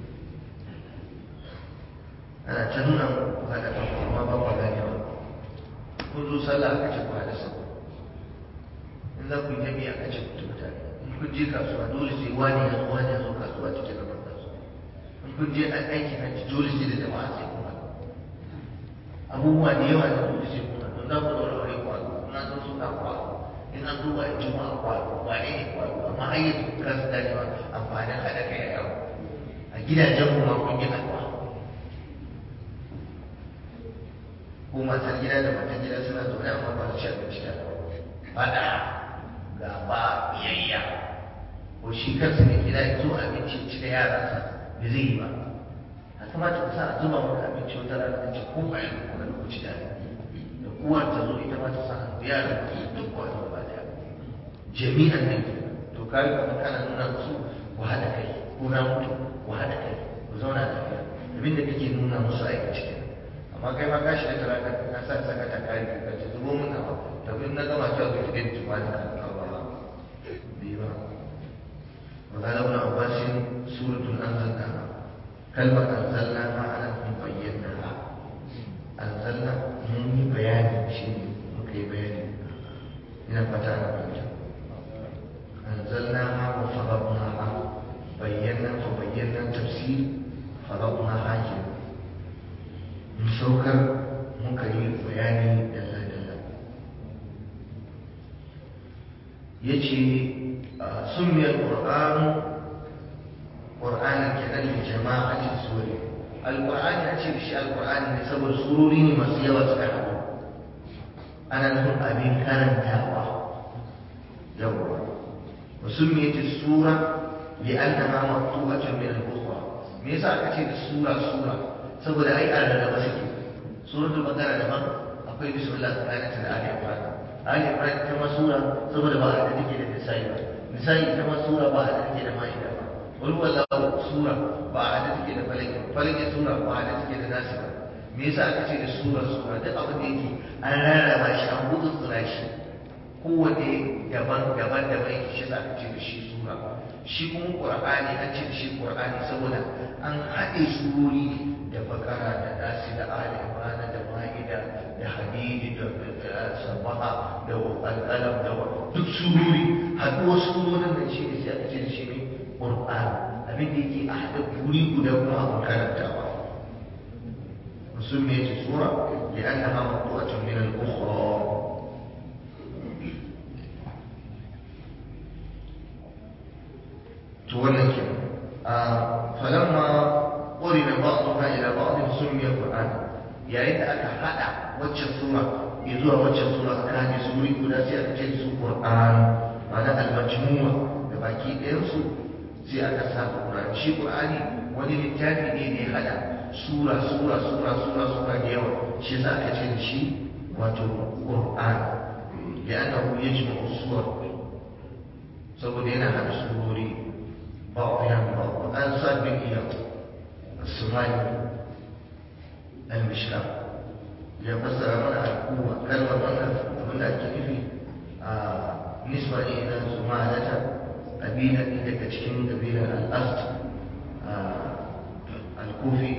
ana ta nuna muku hada kan amma ba ku gane ba kun zo sallah aka ce ku hada sau in za ku yi jami'a aka ce ku tafi tare kun je kasuwa dole sai wani ya zo wani ya zo kasuwa cikin gaban kasuwa in kun je an aiki hajji dole sai da jama'a sai kuma abubuwa da yawa da dole sai kuma don za ku zaura aure kwado in an zo suna kwado in an zo wa juma'a kwado wane ne kwado amma har yanzu ka su gane ba amfanin haɗa kai a yawa a gidajen mu ma kun yi addu'a ko matar gida da matan gida suna zaune amma ba su ci abinci da faɗa gaba biyayya ko shi kansa ne gida ya zo abinci ci da yaransa da zai yi ba a kamata ka sa a zuba maka abinci wata rana ka ce ko bayan ko na lokaci da da uwar ta zo ita ma ta sa yaran duk wani ba da jami'an ne to kai kuma kana nuna musu ku haɗa kai ko na mutu ku haɗa kai ku zauna lafiya abinda kake nuna musu aikace kenan amma kai ma ka shiga talaka ka sa saka ta kai ka ce zubo mun nawa da bin na gama ta zuwa gidan tuma da kan kawa bi ba wa qala ibn abbas suratun anzalnaha kalmar anzalnaha ana kun bayyana anzalna mun yi bayani shi ne muka yi bayani ina fata ana fahimta anzalnaha wa faradnaha bayyana fa bayyana tafsir faradnaha kenan mun saukar muka yi bayani dalla-dalla ya ce summiyar ƙur'anu ƙur'anin kenan da jama'a ce suri alƙur'ani a ce da shi alƙur'ani ne saboda surori ne masu yawa suka haɗu ana nufin abin karantawa yawwa وسميت السورة لأنها مقطوعة من الأخرى me yasa aka ce da sura sura saboda ai an rarraba suke suratul baqara daban akwai bismillah tsakanin da ali imran ali imran ita ma sura saboda ba a da take da nisa'i ba nisa'i ita ma sura ba a da take da ma'ida ba wal wallahu sura ba a da take da falaki falaki sura ba a da take da nasi ba me yasa aka ce da sura sura duk abin da yake an rarraba shi an gutsutsura shi kowanne daban daban daban yake shi aka ce da shi sura shi kuma qur'ani an ce da shi qur'ani saboda an haɗe surori da bakara da nasi da ali imran da ma'ida da hadidi da sabaha da alƙalam da duk surori haɗuwar surorin nan shi ne sai aka ce da shi ne qur'an abin da yake a haɗe guri guda kuma abin karantawa وسميت سورة لأنها مقطوعة من الأخرى تولى آه فلما قرن بعضها إلى بعض سمي قرآن yayin da aka hada waccan sura ya zuwa waccan sura aka haɗe su wuri guda sai aka ce su Qur'an ma'ana al-majmu'a da baki ɗayan su sai aka sa Qur'an shi Qur'ani wani littafi ne da ya hada sura sura sura sura sura da yawa shi yasa aka ce da shi wato Qur'an li'annahu yajma'u suwar saboda yana hada surori بعضها من بعض أنا صاد بن إياه الصومالي المشكاة يفسر من القوة كلمة من من الكيفي نسبة إلى زمالة قبيلة إذا كتشكين قبيلة الأسد الكوفي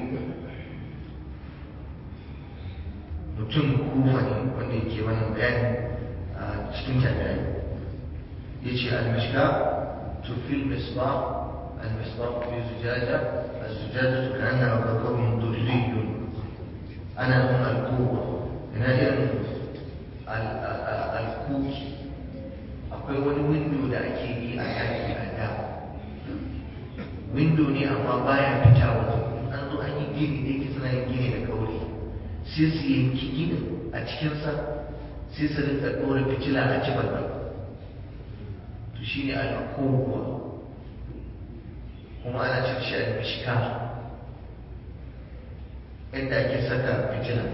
mutum kufa ne wanda yake wannan bayani a cikin jami'ai ya ce al-mishka tufil misbah المصباح في زجاجة الزجاجة كأنها كوكب دري أنا هنا القوة هنا الكوك akwai wani windo da ake yi a yaki a da windo ne amma baya fita waje an zo an yi gini da yake suna yin gini da kauri sai su yanki ginin a cikinsa sai su rinka ɗora fitila a ci balbal to shine alkowa kuma ana cin shi a mishka inda ake saka fitila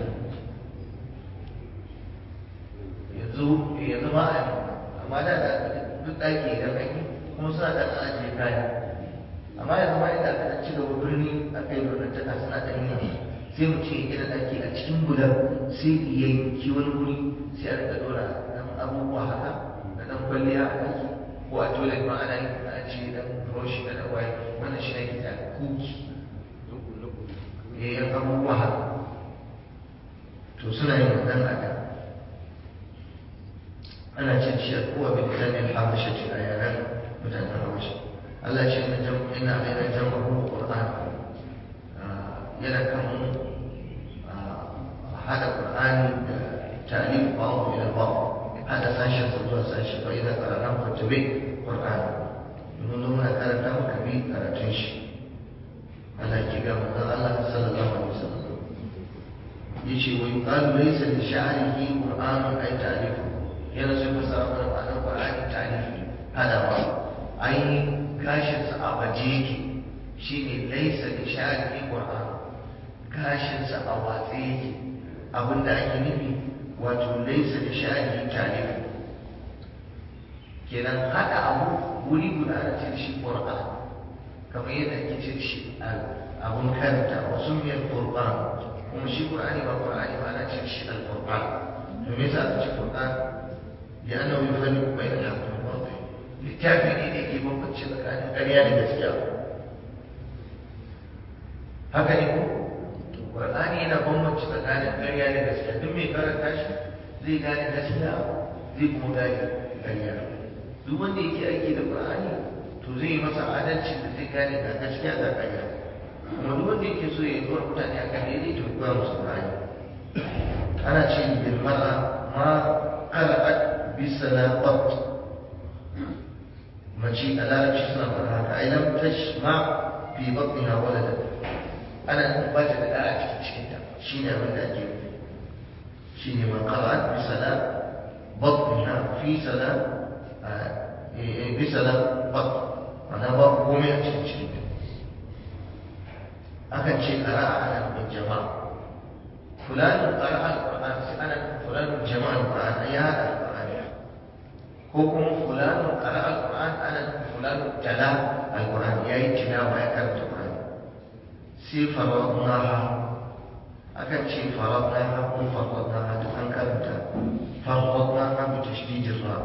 yanzu yanzu ma a amma da da duk ɗaki idan an yi kuma suna da ɗan ajiye kaya amma yanzu ma inda aka ci gaba birni aka yi birnantaka suna ɗan yi sai mu ce gina ɗaki a cikin bulan sai ya yanki wani wuri sai a rika ɗora ɗan abubuwa haka da ɗan kwalliya a ɗaki ko a toilet ma ana yin a ce ɗan roshi da ɗan waye wannan shi ne ke da kuki eh yan abubuwa haka to suna yin wannan ada ana cin shi a kowa bin zanen habasha ce a yaren mutanen habasha Allah ce ina jam ina alaina jama'u qur'an yana kan hada qur'ani da ta'lif ba'd ila ba'd hada sashen sa zuwa sashi fa idan qara'na fa tabi qur'an mun zo muna karanta maka bi karatun shi yake ga manzon Allah sallallahu alaihi wasallam yace wa yuqalu laysa li sha'rihi qur'anun ay ta'rifu yana so fasara mana ma'anar qur'ani ta'rifi hada ba ai gashin sa a waje yake shine laysa li sha'rihi qur'an gashin sa a watse yake abinda ake nufi wato laysa li sha'rihi ta'rifu kenan hada abu wuri guda ana ce shi qur'an kamar yadda ake ce shi abun karanta wasu miyar qur'an kuma shi qur'ani ba qur'ani ba ana ce shi al-qur'an to me yasa aka ce qur'an ya ana yi fani bai da haqqi wal batil littafi ne da ke bambance tsakanin ƙarya da gaskiya haka ne ko to qur'ani yana bambance tsakanin ƙarya da gaskiya duk mai karanta shi zai gane gaskiya zai kuma gane ƙarya duk wanda yake aiki da qur'ani to zai yi masa adalci da zai gane ga gaskiya ga ƙarya kuma duk wanda yake so ya yi zuwa mutane a kan daidai to koya musu qur'ani ana ce bil mar'a ma qara'at bi salaqat mace a larabci suna faɗa haka ai lam tashma fi batniha walada ana nufin ba ta da ɗa a cikin cikinta shine abin da ake nufi shine ma qara'at bi sala batniha fi sala bi sala bat ana ba komai a cikin cikinta akan ce qara'a ana nufin jama'a fulanin qara'a al-qur'an sai ana nufin fulanin jama'a al-qur'an ya hada al-qur'ani ko kuma fulanin qara'a al-qur'an ana nufin fulanin tala al-qur'an yayi tilawa ya karanta qur'ani sai faradnaha akan ce faradnaha ko faradnaha duk an karanta faradnaha bi tashdid ra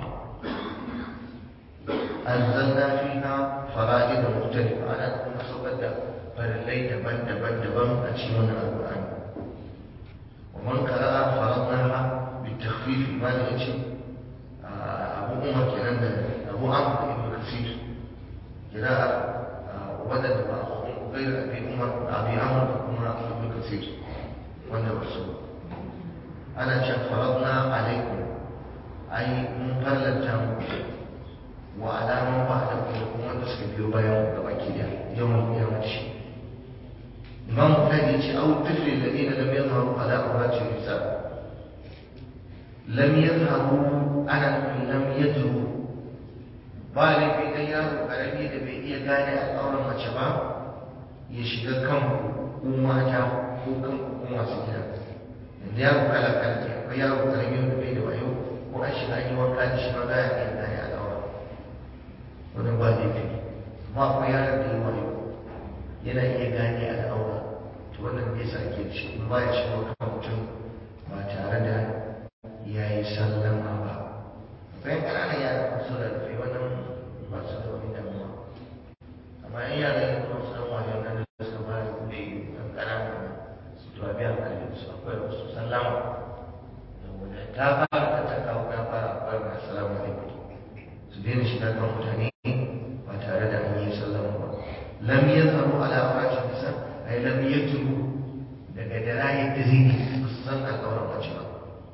أنزلنا فيها فرائد مختلفة أنا أكون سبدا فللي دبن دبن دبن أتشمون القرآن ومن قرأ فرضناها بالتخفيف ما نأتي أبو عمر كنان أبو عمرو بن كثير قراءة وبدل غير أبي عمر أبي عمرو بن كثير وأنا رسول أنا فرضنا عليكم أي من فرلتهم وعلى من بعدكم لكم وأن تسكبوا بيوم وكيلا يوم القيامة إمام مجاهد أو الطفل الذين لم يظهروا على عورات النساء لم يظهروا أنا لم يظهروا ba laifi dan yaro karami da bai iya gane al'auran mace ba ya shiga kanku ko mata ko kanku ko masu gida yanzu yaro kala kala ne akwai yaro karami wanda bai da wayo ko an shiga an yi wanka da shi ma za a iya gane al'auran wannan ba laifi amma akwai yaron da ya wayo yana iya gane al'aura to wannan bai sa ake ci in ba ya shigo kan mutum ba tare da ya yi sallama ba akwai ƙananan yara masu da rufe wannan ba su da wani damuwa amma yan yara yin kuma su dan wajen nan da suka ba da kuɗi ɗan ƙananan su to a biya kalli su akwai wasu sallama saboda ta fara ta ta kawo ta fara akwai mai salamu alaikum su daina shiga kan mutane ba tare da an yi sallama ba lam yazharu ala awratin nisa ay lam yatru daga darayar da zai ba su san al'auran mace ba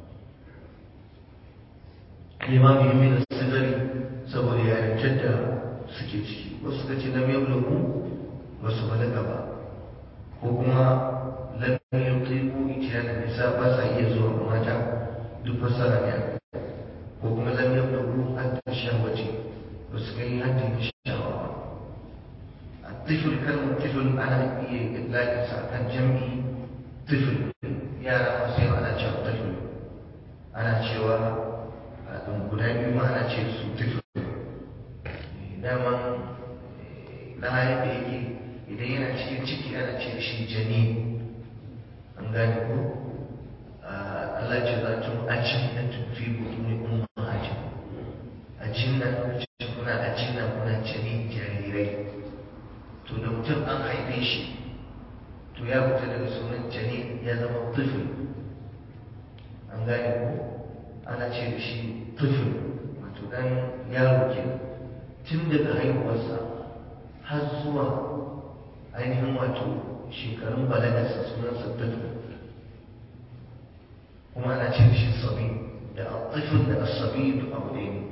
limami ya mai da sigari saboda yarintar da suke ciki wasu suka ce lam yablugu ba su balaga ba ko kuma lam yutiqu itiyana nisa ba sa iya zuwa mata duk fasara ne ko kuma lam yablugu hatta shahwati ba su kai haddin shahwa ba الطفل كلمة طفل أنا إطلاق كان جمعي طفل يا رب سيما أنا شاب طفل أنا شوا guda biyu ma ana ce su tufu daman na yadda yake idan yana cikin ciki ana ce shi jani an gane ko Allah ce za tun ajin na tufi butuni umma ajin ajin na lokacin kuna ajin na kuna jani jarirai to da mutum an haife shi to ya fita daga sunan jani ya zama tufi an gane ko ana ce da shi tufin wato dan yaro ke tun daga haihuwarsa har zuwa ainihin wato shekarun balagarsa sunansa tufin kuma ana ce da shi sabi da tufin da asabi duk abu ɗaya ne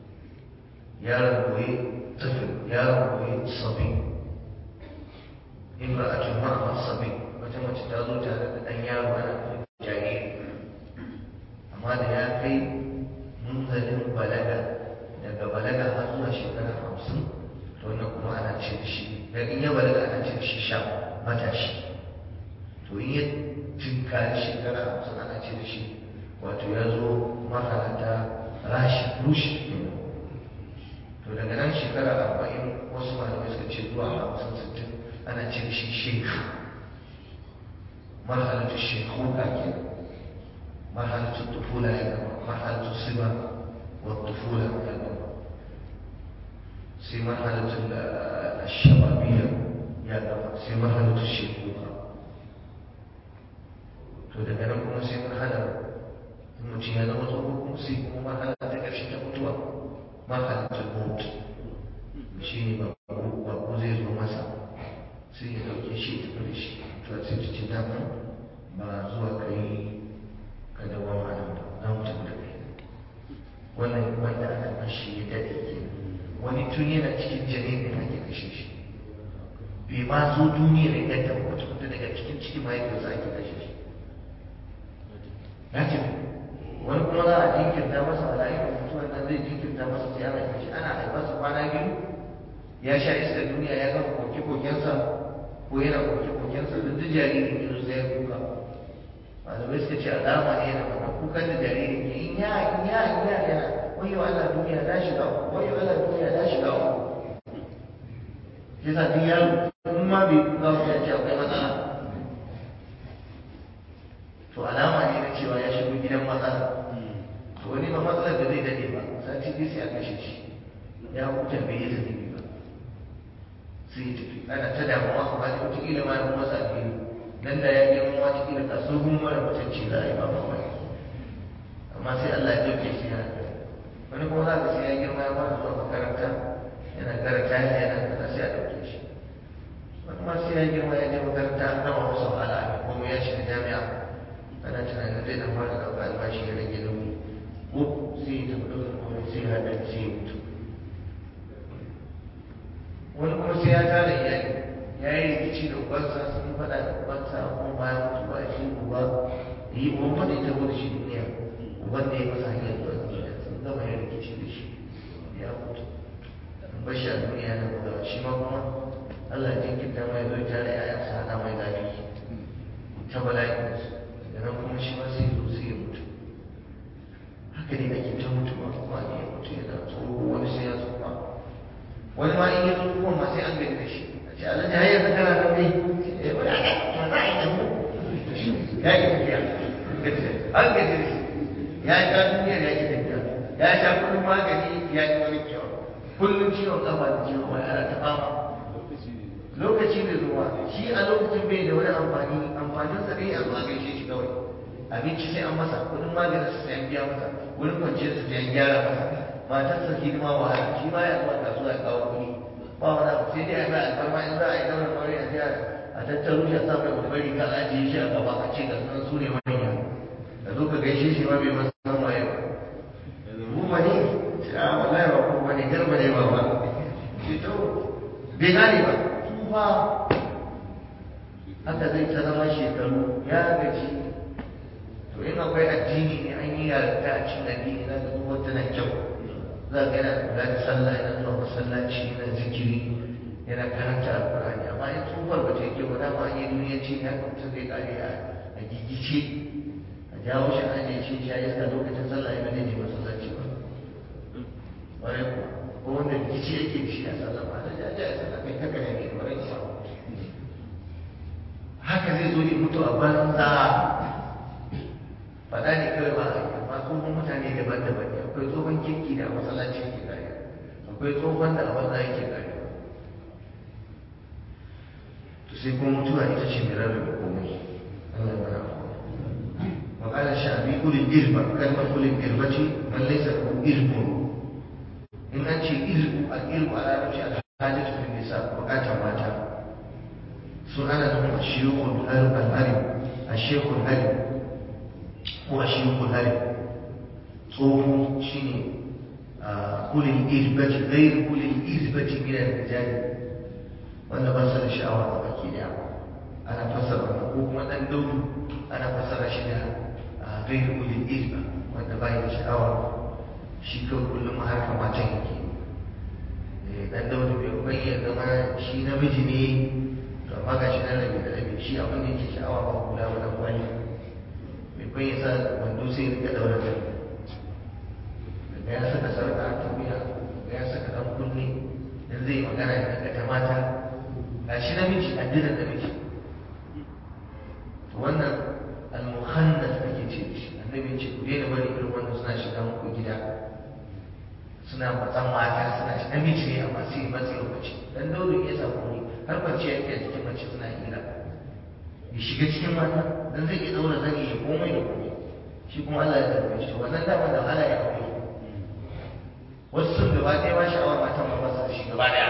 yaron goye tufin yaron goye sabi imra'atun ma'a sabi wata mace ta zo tare da ɗan yaro ana jariri amma da ya kai munzalin balaga daga balaga har zuwa shekara hamsin to wannan kuma ana ce da shi dan in ya balaga ana ce da shi sha matashi to in ya tinkari shekara hamsin ana ce da shi wato ya zo mahalata rashi rushi to daga nan shekara arba'in wasu malamai suka ce zuwa hamsin sittin ana ce da shi shek mahalatu shekuka ke mahalatu tufula ya gaba mahalatu siba wa tufula ya gaba sai mahalatu shababiyya ya gaba sai mahalatu shekuka to daga nan kuma sai marhalar mutum ya zama tsoho kuma sai kuma marhala ta ƙarshe ta mutuwa marhalatul maut shi ne ba ko zai zo masa sai ya ɗauke shi ya tafi da shi to sai ta ce dama ba zuwa ka yi ka dawo a nan ba za mu tafi da kai wannan wanda aka bashi ya daɗe ke wani tun yana cikin jami'in da ake kashe shi bai ma zo duniyar ya ganta ba wata daga cikin cikin mahaifiyarsa ake kashe shi ya ce wani kuma za a jinkirta masa mala'ikar mutuwar nan zai jinkirta masa sai ana yi ana haifarsa kwana biyu ya sha iskar duniya ya gama koke-kokensa ko yana koke-kokensa duk da jaririn yanzu sai ya kuka malamai suka ce alama ne yana wannan kukan da jaririn ke in ya in ya in ya yana wayo Allah duniya na shiga uku wayo Allah duniya na shiga uku yasa duk yaro in ma bai kuka ba ya ce akwai matsala to alama ne na cewa ya shigo gidan matsala to wani ba matsalar da zai dade ba sati biyu sai a kashe shi ya huta bai yi zazzabi ba sai ya tafi ana ta damuwa amma da wataƙila ma ya masa alheri nan da ya girma wataƙila ka tsohon mara mutunci za a yi ba mamaki amma sai Allah ya dauke shi ya wani kuma za ka sai ya girma ya fara zuwa makaranta yana karanta yana kaza sai a dauke shi wani ma sai ya girma ya je makaranta an gama masa wahala kuma ya shiga jami'a ana tunanin zai dan fara ɗauka albashi ya rage nauyi ko sai ya tafi ɗaukar kuma sai ya haɗa sai ya mutu wani kuma sai ya tara iyali ya yi rikici da ubansa sun yi faɗa da ubansa kuma bayan mutu ba shi uba yi uban faɗa ita gudu shi duniya uban da ya masa hanyar zuwa duniya sun gama yin rikici da shi ya mutu bashi a duniya na bugawa shi ma kuma Allah jinkirta mai zo tare ‘ya'yansa hana mai zafi ta bala'insu nan kuma shi ma sai zo sai ya mutu haka ne ake ta mutuwa kuma ne ya mutu yana tsoro wani sai ya tsufa wani ma in ya zo kuma ma sai an gani da shi a ce Allah ya yi kana nan dai eh wani aka ma za a yi nan ya yi tafiya an gani da shi ya yi ta duniya ya yi tafiya ya sha kullum magani ya yi wani kyau kullum ciwon kafa da ciwon wani ana ta fama lokaci da zuwa shi a lokacin bai da wani amfani amfanin sa dai a zuwa gaishe shi kawai abinci sai an masa kudin maganin sa sai an biya masa wurin kwanciyar sa sai an gyara masa matar sa hidima wahala shi ma ya zuwa kasuwa ya kawo kuɗi ba wani abu sai dai a mai alfarma in za a yi daular aure a jiya a tattaro shi a sa mai babbar riga a ajiye shi a gaba a ce ga sunan su ne manya da zo ka gaishe shi ma bai masa san waye ba kuma ne a wallahi ba kuma ne garba ne ba ba ce to bai gane ba ba haka zai ta zama shekaru ya gaji to in akwai addini ne an yi yarinta a cikin addini za ka zuwa tana kyau za ka yana kula da sallah yana zuwa masallaci yana zikiri yana karanta alkurani amma in tsufar ba ta yi kyau ba dama an yi duniyanci ne haka mutum zai kare a gigice a jawo shi an je shi ya iska lokacin sallah ya zai je masallaci ba ƙwarai kuwa ko wanda rikici yake da shi a sallah ba da jaja ya sallah kai kaka ne mai ƙwarai kuwa haka zai zo ya mutu a banza faɗa ne kawai ba a yi amma tsohon mutane daban-daban ne akwai tsohon kirki da a masallaci yake kare akwai tsohon da a banza yake kare to sai kuma mutuwa ita ce mai rarrabe komai Allah ya mana وقال الشعبي قل الإربة كلمة قل الإربة من ليس له إرب إن أنت إرب الإرب على نفسي الحاجة في النساء وقات ماتا سؤال لهم الشيوخ الهرم الهرم الشيخ الهرم هو الشيوخ الهرم صوم شيني قل الإربة غير قل الإربة من الرجال wanda ba su da sha'awa a baki daya ana fassara wannan ko kuma dan daudu ana fassara shi da gairu ulil ilma wanda bai da sha'awa shi kawai kullum harkar matan yake dan daudu bai bai ya zama shi namiji ne to amma ga shi nan rabi da rabi shi abin da yake sha'awa ba kula ba dan kwali bai bai ya sa wando sai ya rika daura kai daga ya saka sarka ta wuya daga ya saka dan kunne dan zai magana ya daga ta mata ga shi namiji addinin namiji wannan al-mukhannas ake ce shi annabi ce ku daina bari irin wannan suna shiga muku gida suna matsan mata suna shi namiji ne amma sai matsi lokaci dan dole ya samu ne har mace yake a cikin mace suna hira ya shiga cikin mata dan zai iya daura zani ya komai da komai shi kuma Allah ya zarbe shi wannan dama da Allah ya aure wasu sun gaba ɗaya ma sha'awar matan ma ba su da shi gaba ɗaya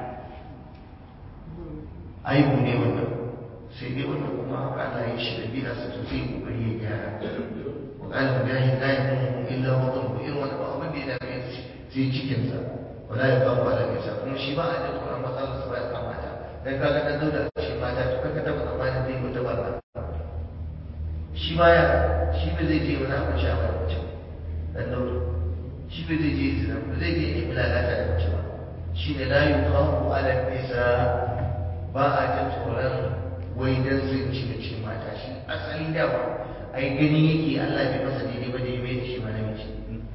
aibu ne wannan sai dai wannan kuma haka Allah ya shi da biya su sosai kokari ya gyara wa qala mujahid la yakunu illa wadun irin wani ba abin da ya dame shi sai cikin sa wala ya kawo ala nisa kuma shi ba a da tsoron matsalar sa ba ya kama ta dan kaga dan dauda shi mata to kaka taba tsammanin zai wata barna shi ma ya shi ba zai je wani abu sha ba mace dan dauda shi ba zai je zina ba zai je nemi lalata da mace ba shi ne la yuqamu ala nisa ba a jin tsoron wai dan sun ci da cikin mata shi asali dama ai gani yake Allah bai masa daidai ba da ya mai da shi ma namiji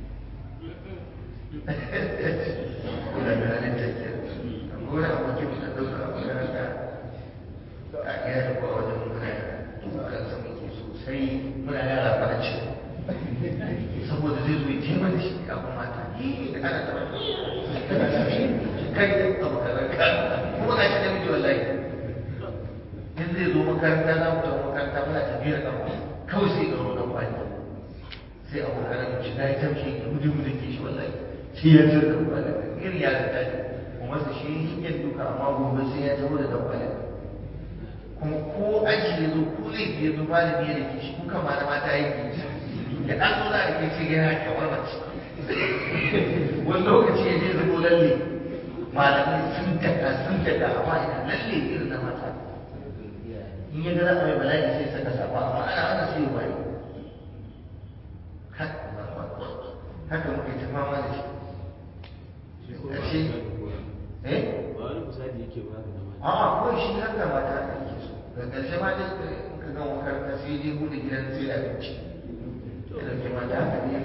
kuna da halin tafiya amma wani abu ke muka ɗauka a makaranta a iya da kowa wajen muna kan sa muke sosai muna yara ba ce saboda zai zo ya taimaka da shi abu mata da ana taɓa kai abu kaza kuma ga shi namiji wallahi in zai zo makaranta za mu tafi makaranta muna tafiyar kafa kawai sai ga ruwan kwani sai a kokarin mu shiga ya tamshi da gudu gudu ke shi wallahi sai ya tsira da kwani irin ya ta ne kuma su shi yin duka amma gobe sai ya taho da dan kwani kuma ko aji ya zo ko laifi ya zo malami ya rike shi kuka ma na mata yake ya dan zo za a rike sai yana kamar mace wani lokaci ya je zubo lalle malamai sun taka sun taka amma ina lalle irin na mata in ya ga za a mai bala'i sai saka safa amma ana ana sai ya bari haka muke ta fama da shi ƙarshe eh ba wani misali yake ba da mata a kawai shi haka mata da yake so ga ƙarshe ma dai muka ga makaranta sai je bude gidan sai da abinci ya dauke mata haka ne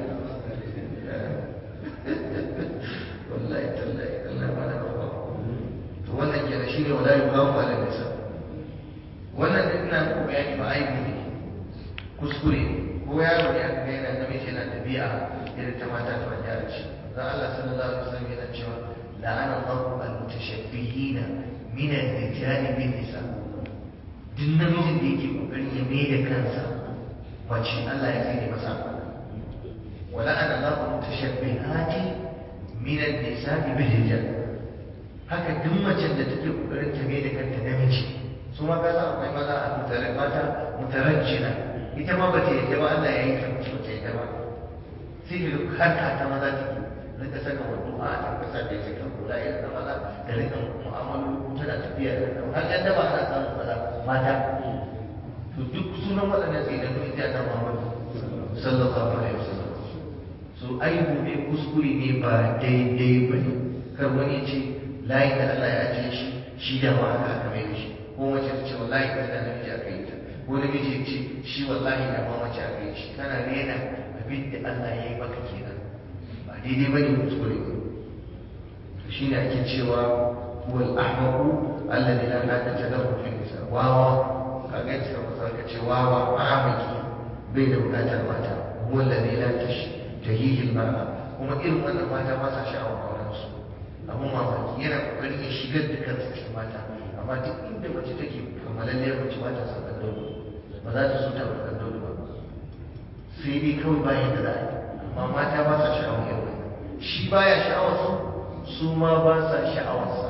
wallahi tallahi Allah ma na kafa to wannan kenan shine wala yuqafu ala nisa wannan duk ina muku bayani ba aibu ne kuskure ko yaro ne aka ga yana namiji yana tabi'a irin ta mata ta wani yaro shi dan Allah sallallahu alaihi wasallam yana cewa la'ana Allahu al-mutashabbihina min ar-rijali bin nisa duk namijin da yake kokarin ya mai da kansa mace Allah ya tsine masa wa la'ana Allahu al-mutashabbihati min an-nisa'i bil rijal haka duk macen da take kokarin ta mai da kanta namiji su ma kasa akwai maza a mutare mata mutarajjina ita ma bata yadda ba Allah ya yi ta mace bata yadda ba sai ka duk harka ta maza take rika saka wando a ta kasa da yake kan kula irin na maza da rika mu'amalu tana tafiya da kan har yadda ba ana samun maza mata to duk sunan waɗannan sai da kuma ita ta Muhammadu sallallahu alaihi wasallam so aibu ne kuskure ne ba daidai ba ne kar wani ce layin da Allah ya ajiye shi shi da ma aka aka mai da shi ko mace ta ce wallahi ka da namiji aka yi ta ko namiji ya ce shi wallahi da ma mace aka yi shi kana rena abin da Allah ya yi maka kenan ba daidai bane kuskure ne to shine ake cewa wal ahmaqu alladhi la hajata lahu fi nisa wawa kaga yadda suka ka ce wawa ahmaqi bai da bukatar mata huwa alladhi la tahihi al-mar'a kuma irin wannan mata ba sa sha'awar auren su abun mamaki yana kokarin ya shigar da kansa cikin mata amma duk inda mace take kamalalliyar mace ba ta son ɗan daudu ba za ta so ta ba ɗan daudu ba sai dai kawai bayan da za a yi amma mata ba sa sha'awar yau shi baya sha'awar su su ma ba sa sha'awar sa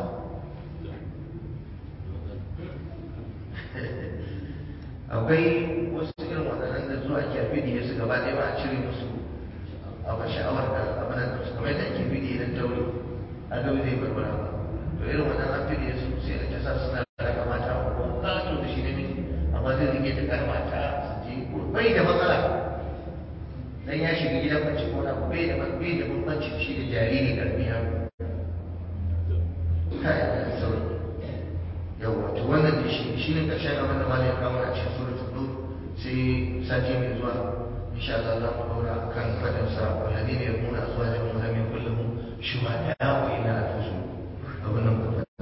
akwai wasu irin waɗannan da zuwa ke fidiye su gaba ɗaya ba a cire musu abin sha'awar da abin da su kamar yadda ake fidiye don tauri a gaba zai barbara ba to to irin wannan an fi su sai a tasa suna raka mata a ko ƙato da shi ne miji amma zai rike ta kar mata su je bai da matsala dan ya shiga gidan mace ko na bai da bai da bambanci shi da jariri karmi yaro kai da sauri yawa to wannan da shi shine karshen abin da malai ya kawo a cikin suratul nur sai sati mai zuwa insha Allah za mu daura kan fadin sa walladina yakuna azwajuhum lam yakul lahum shuhada illa anfusuhum abin nan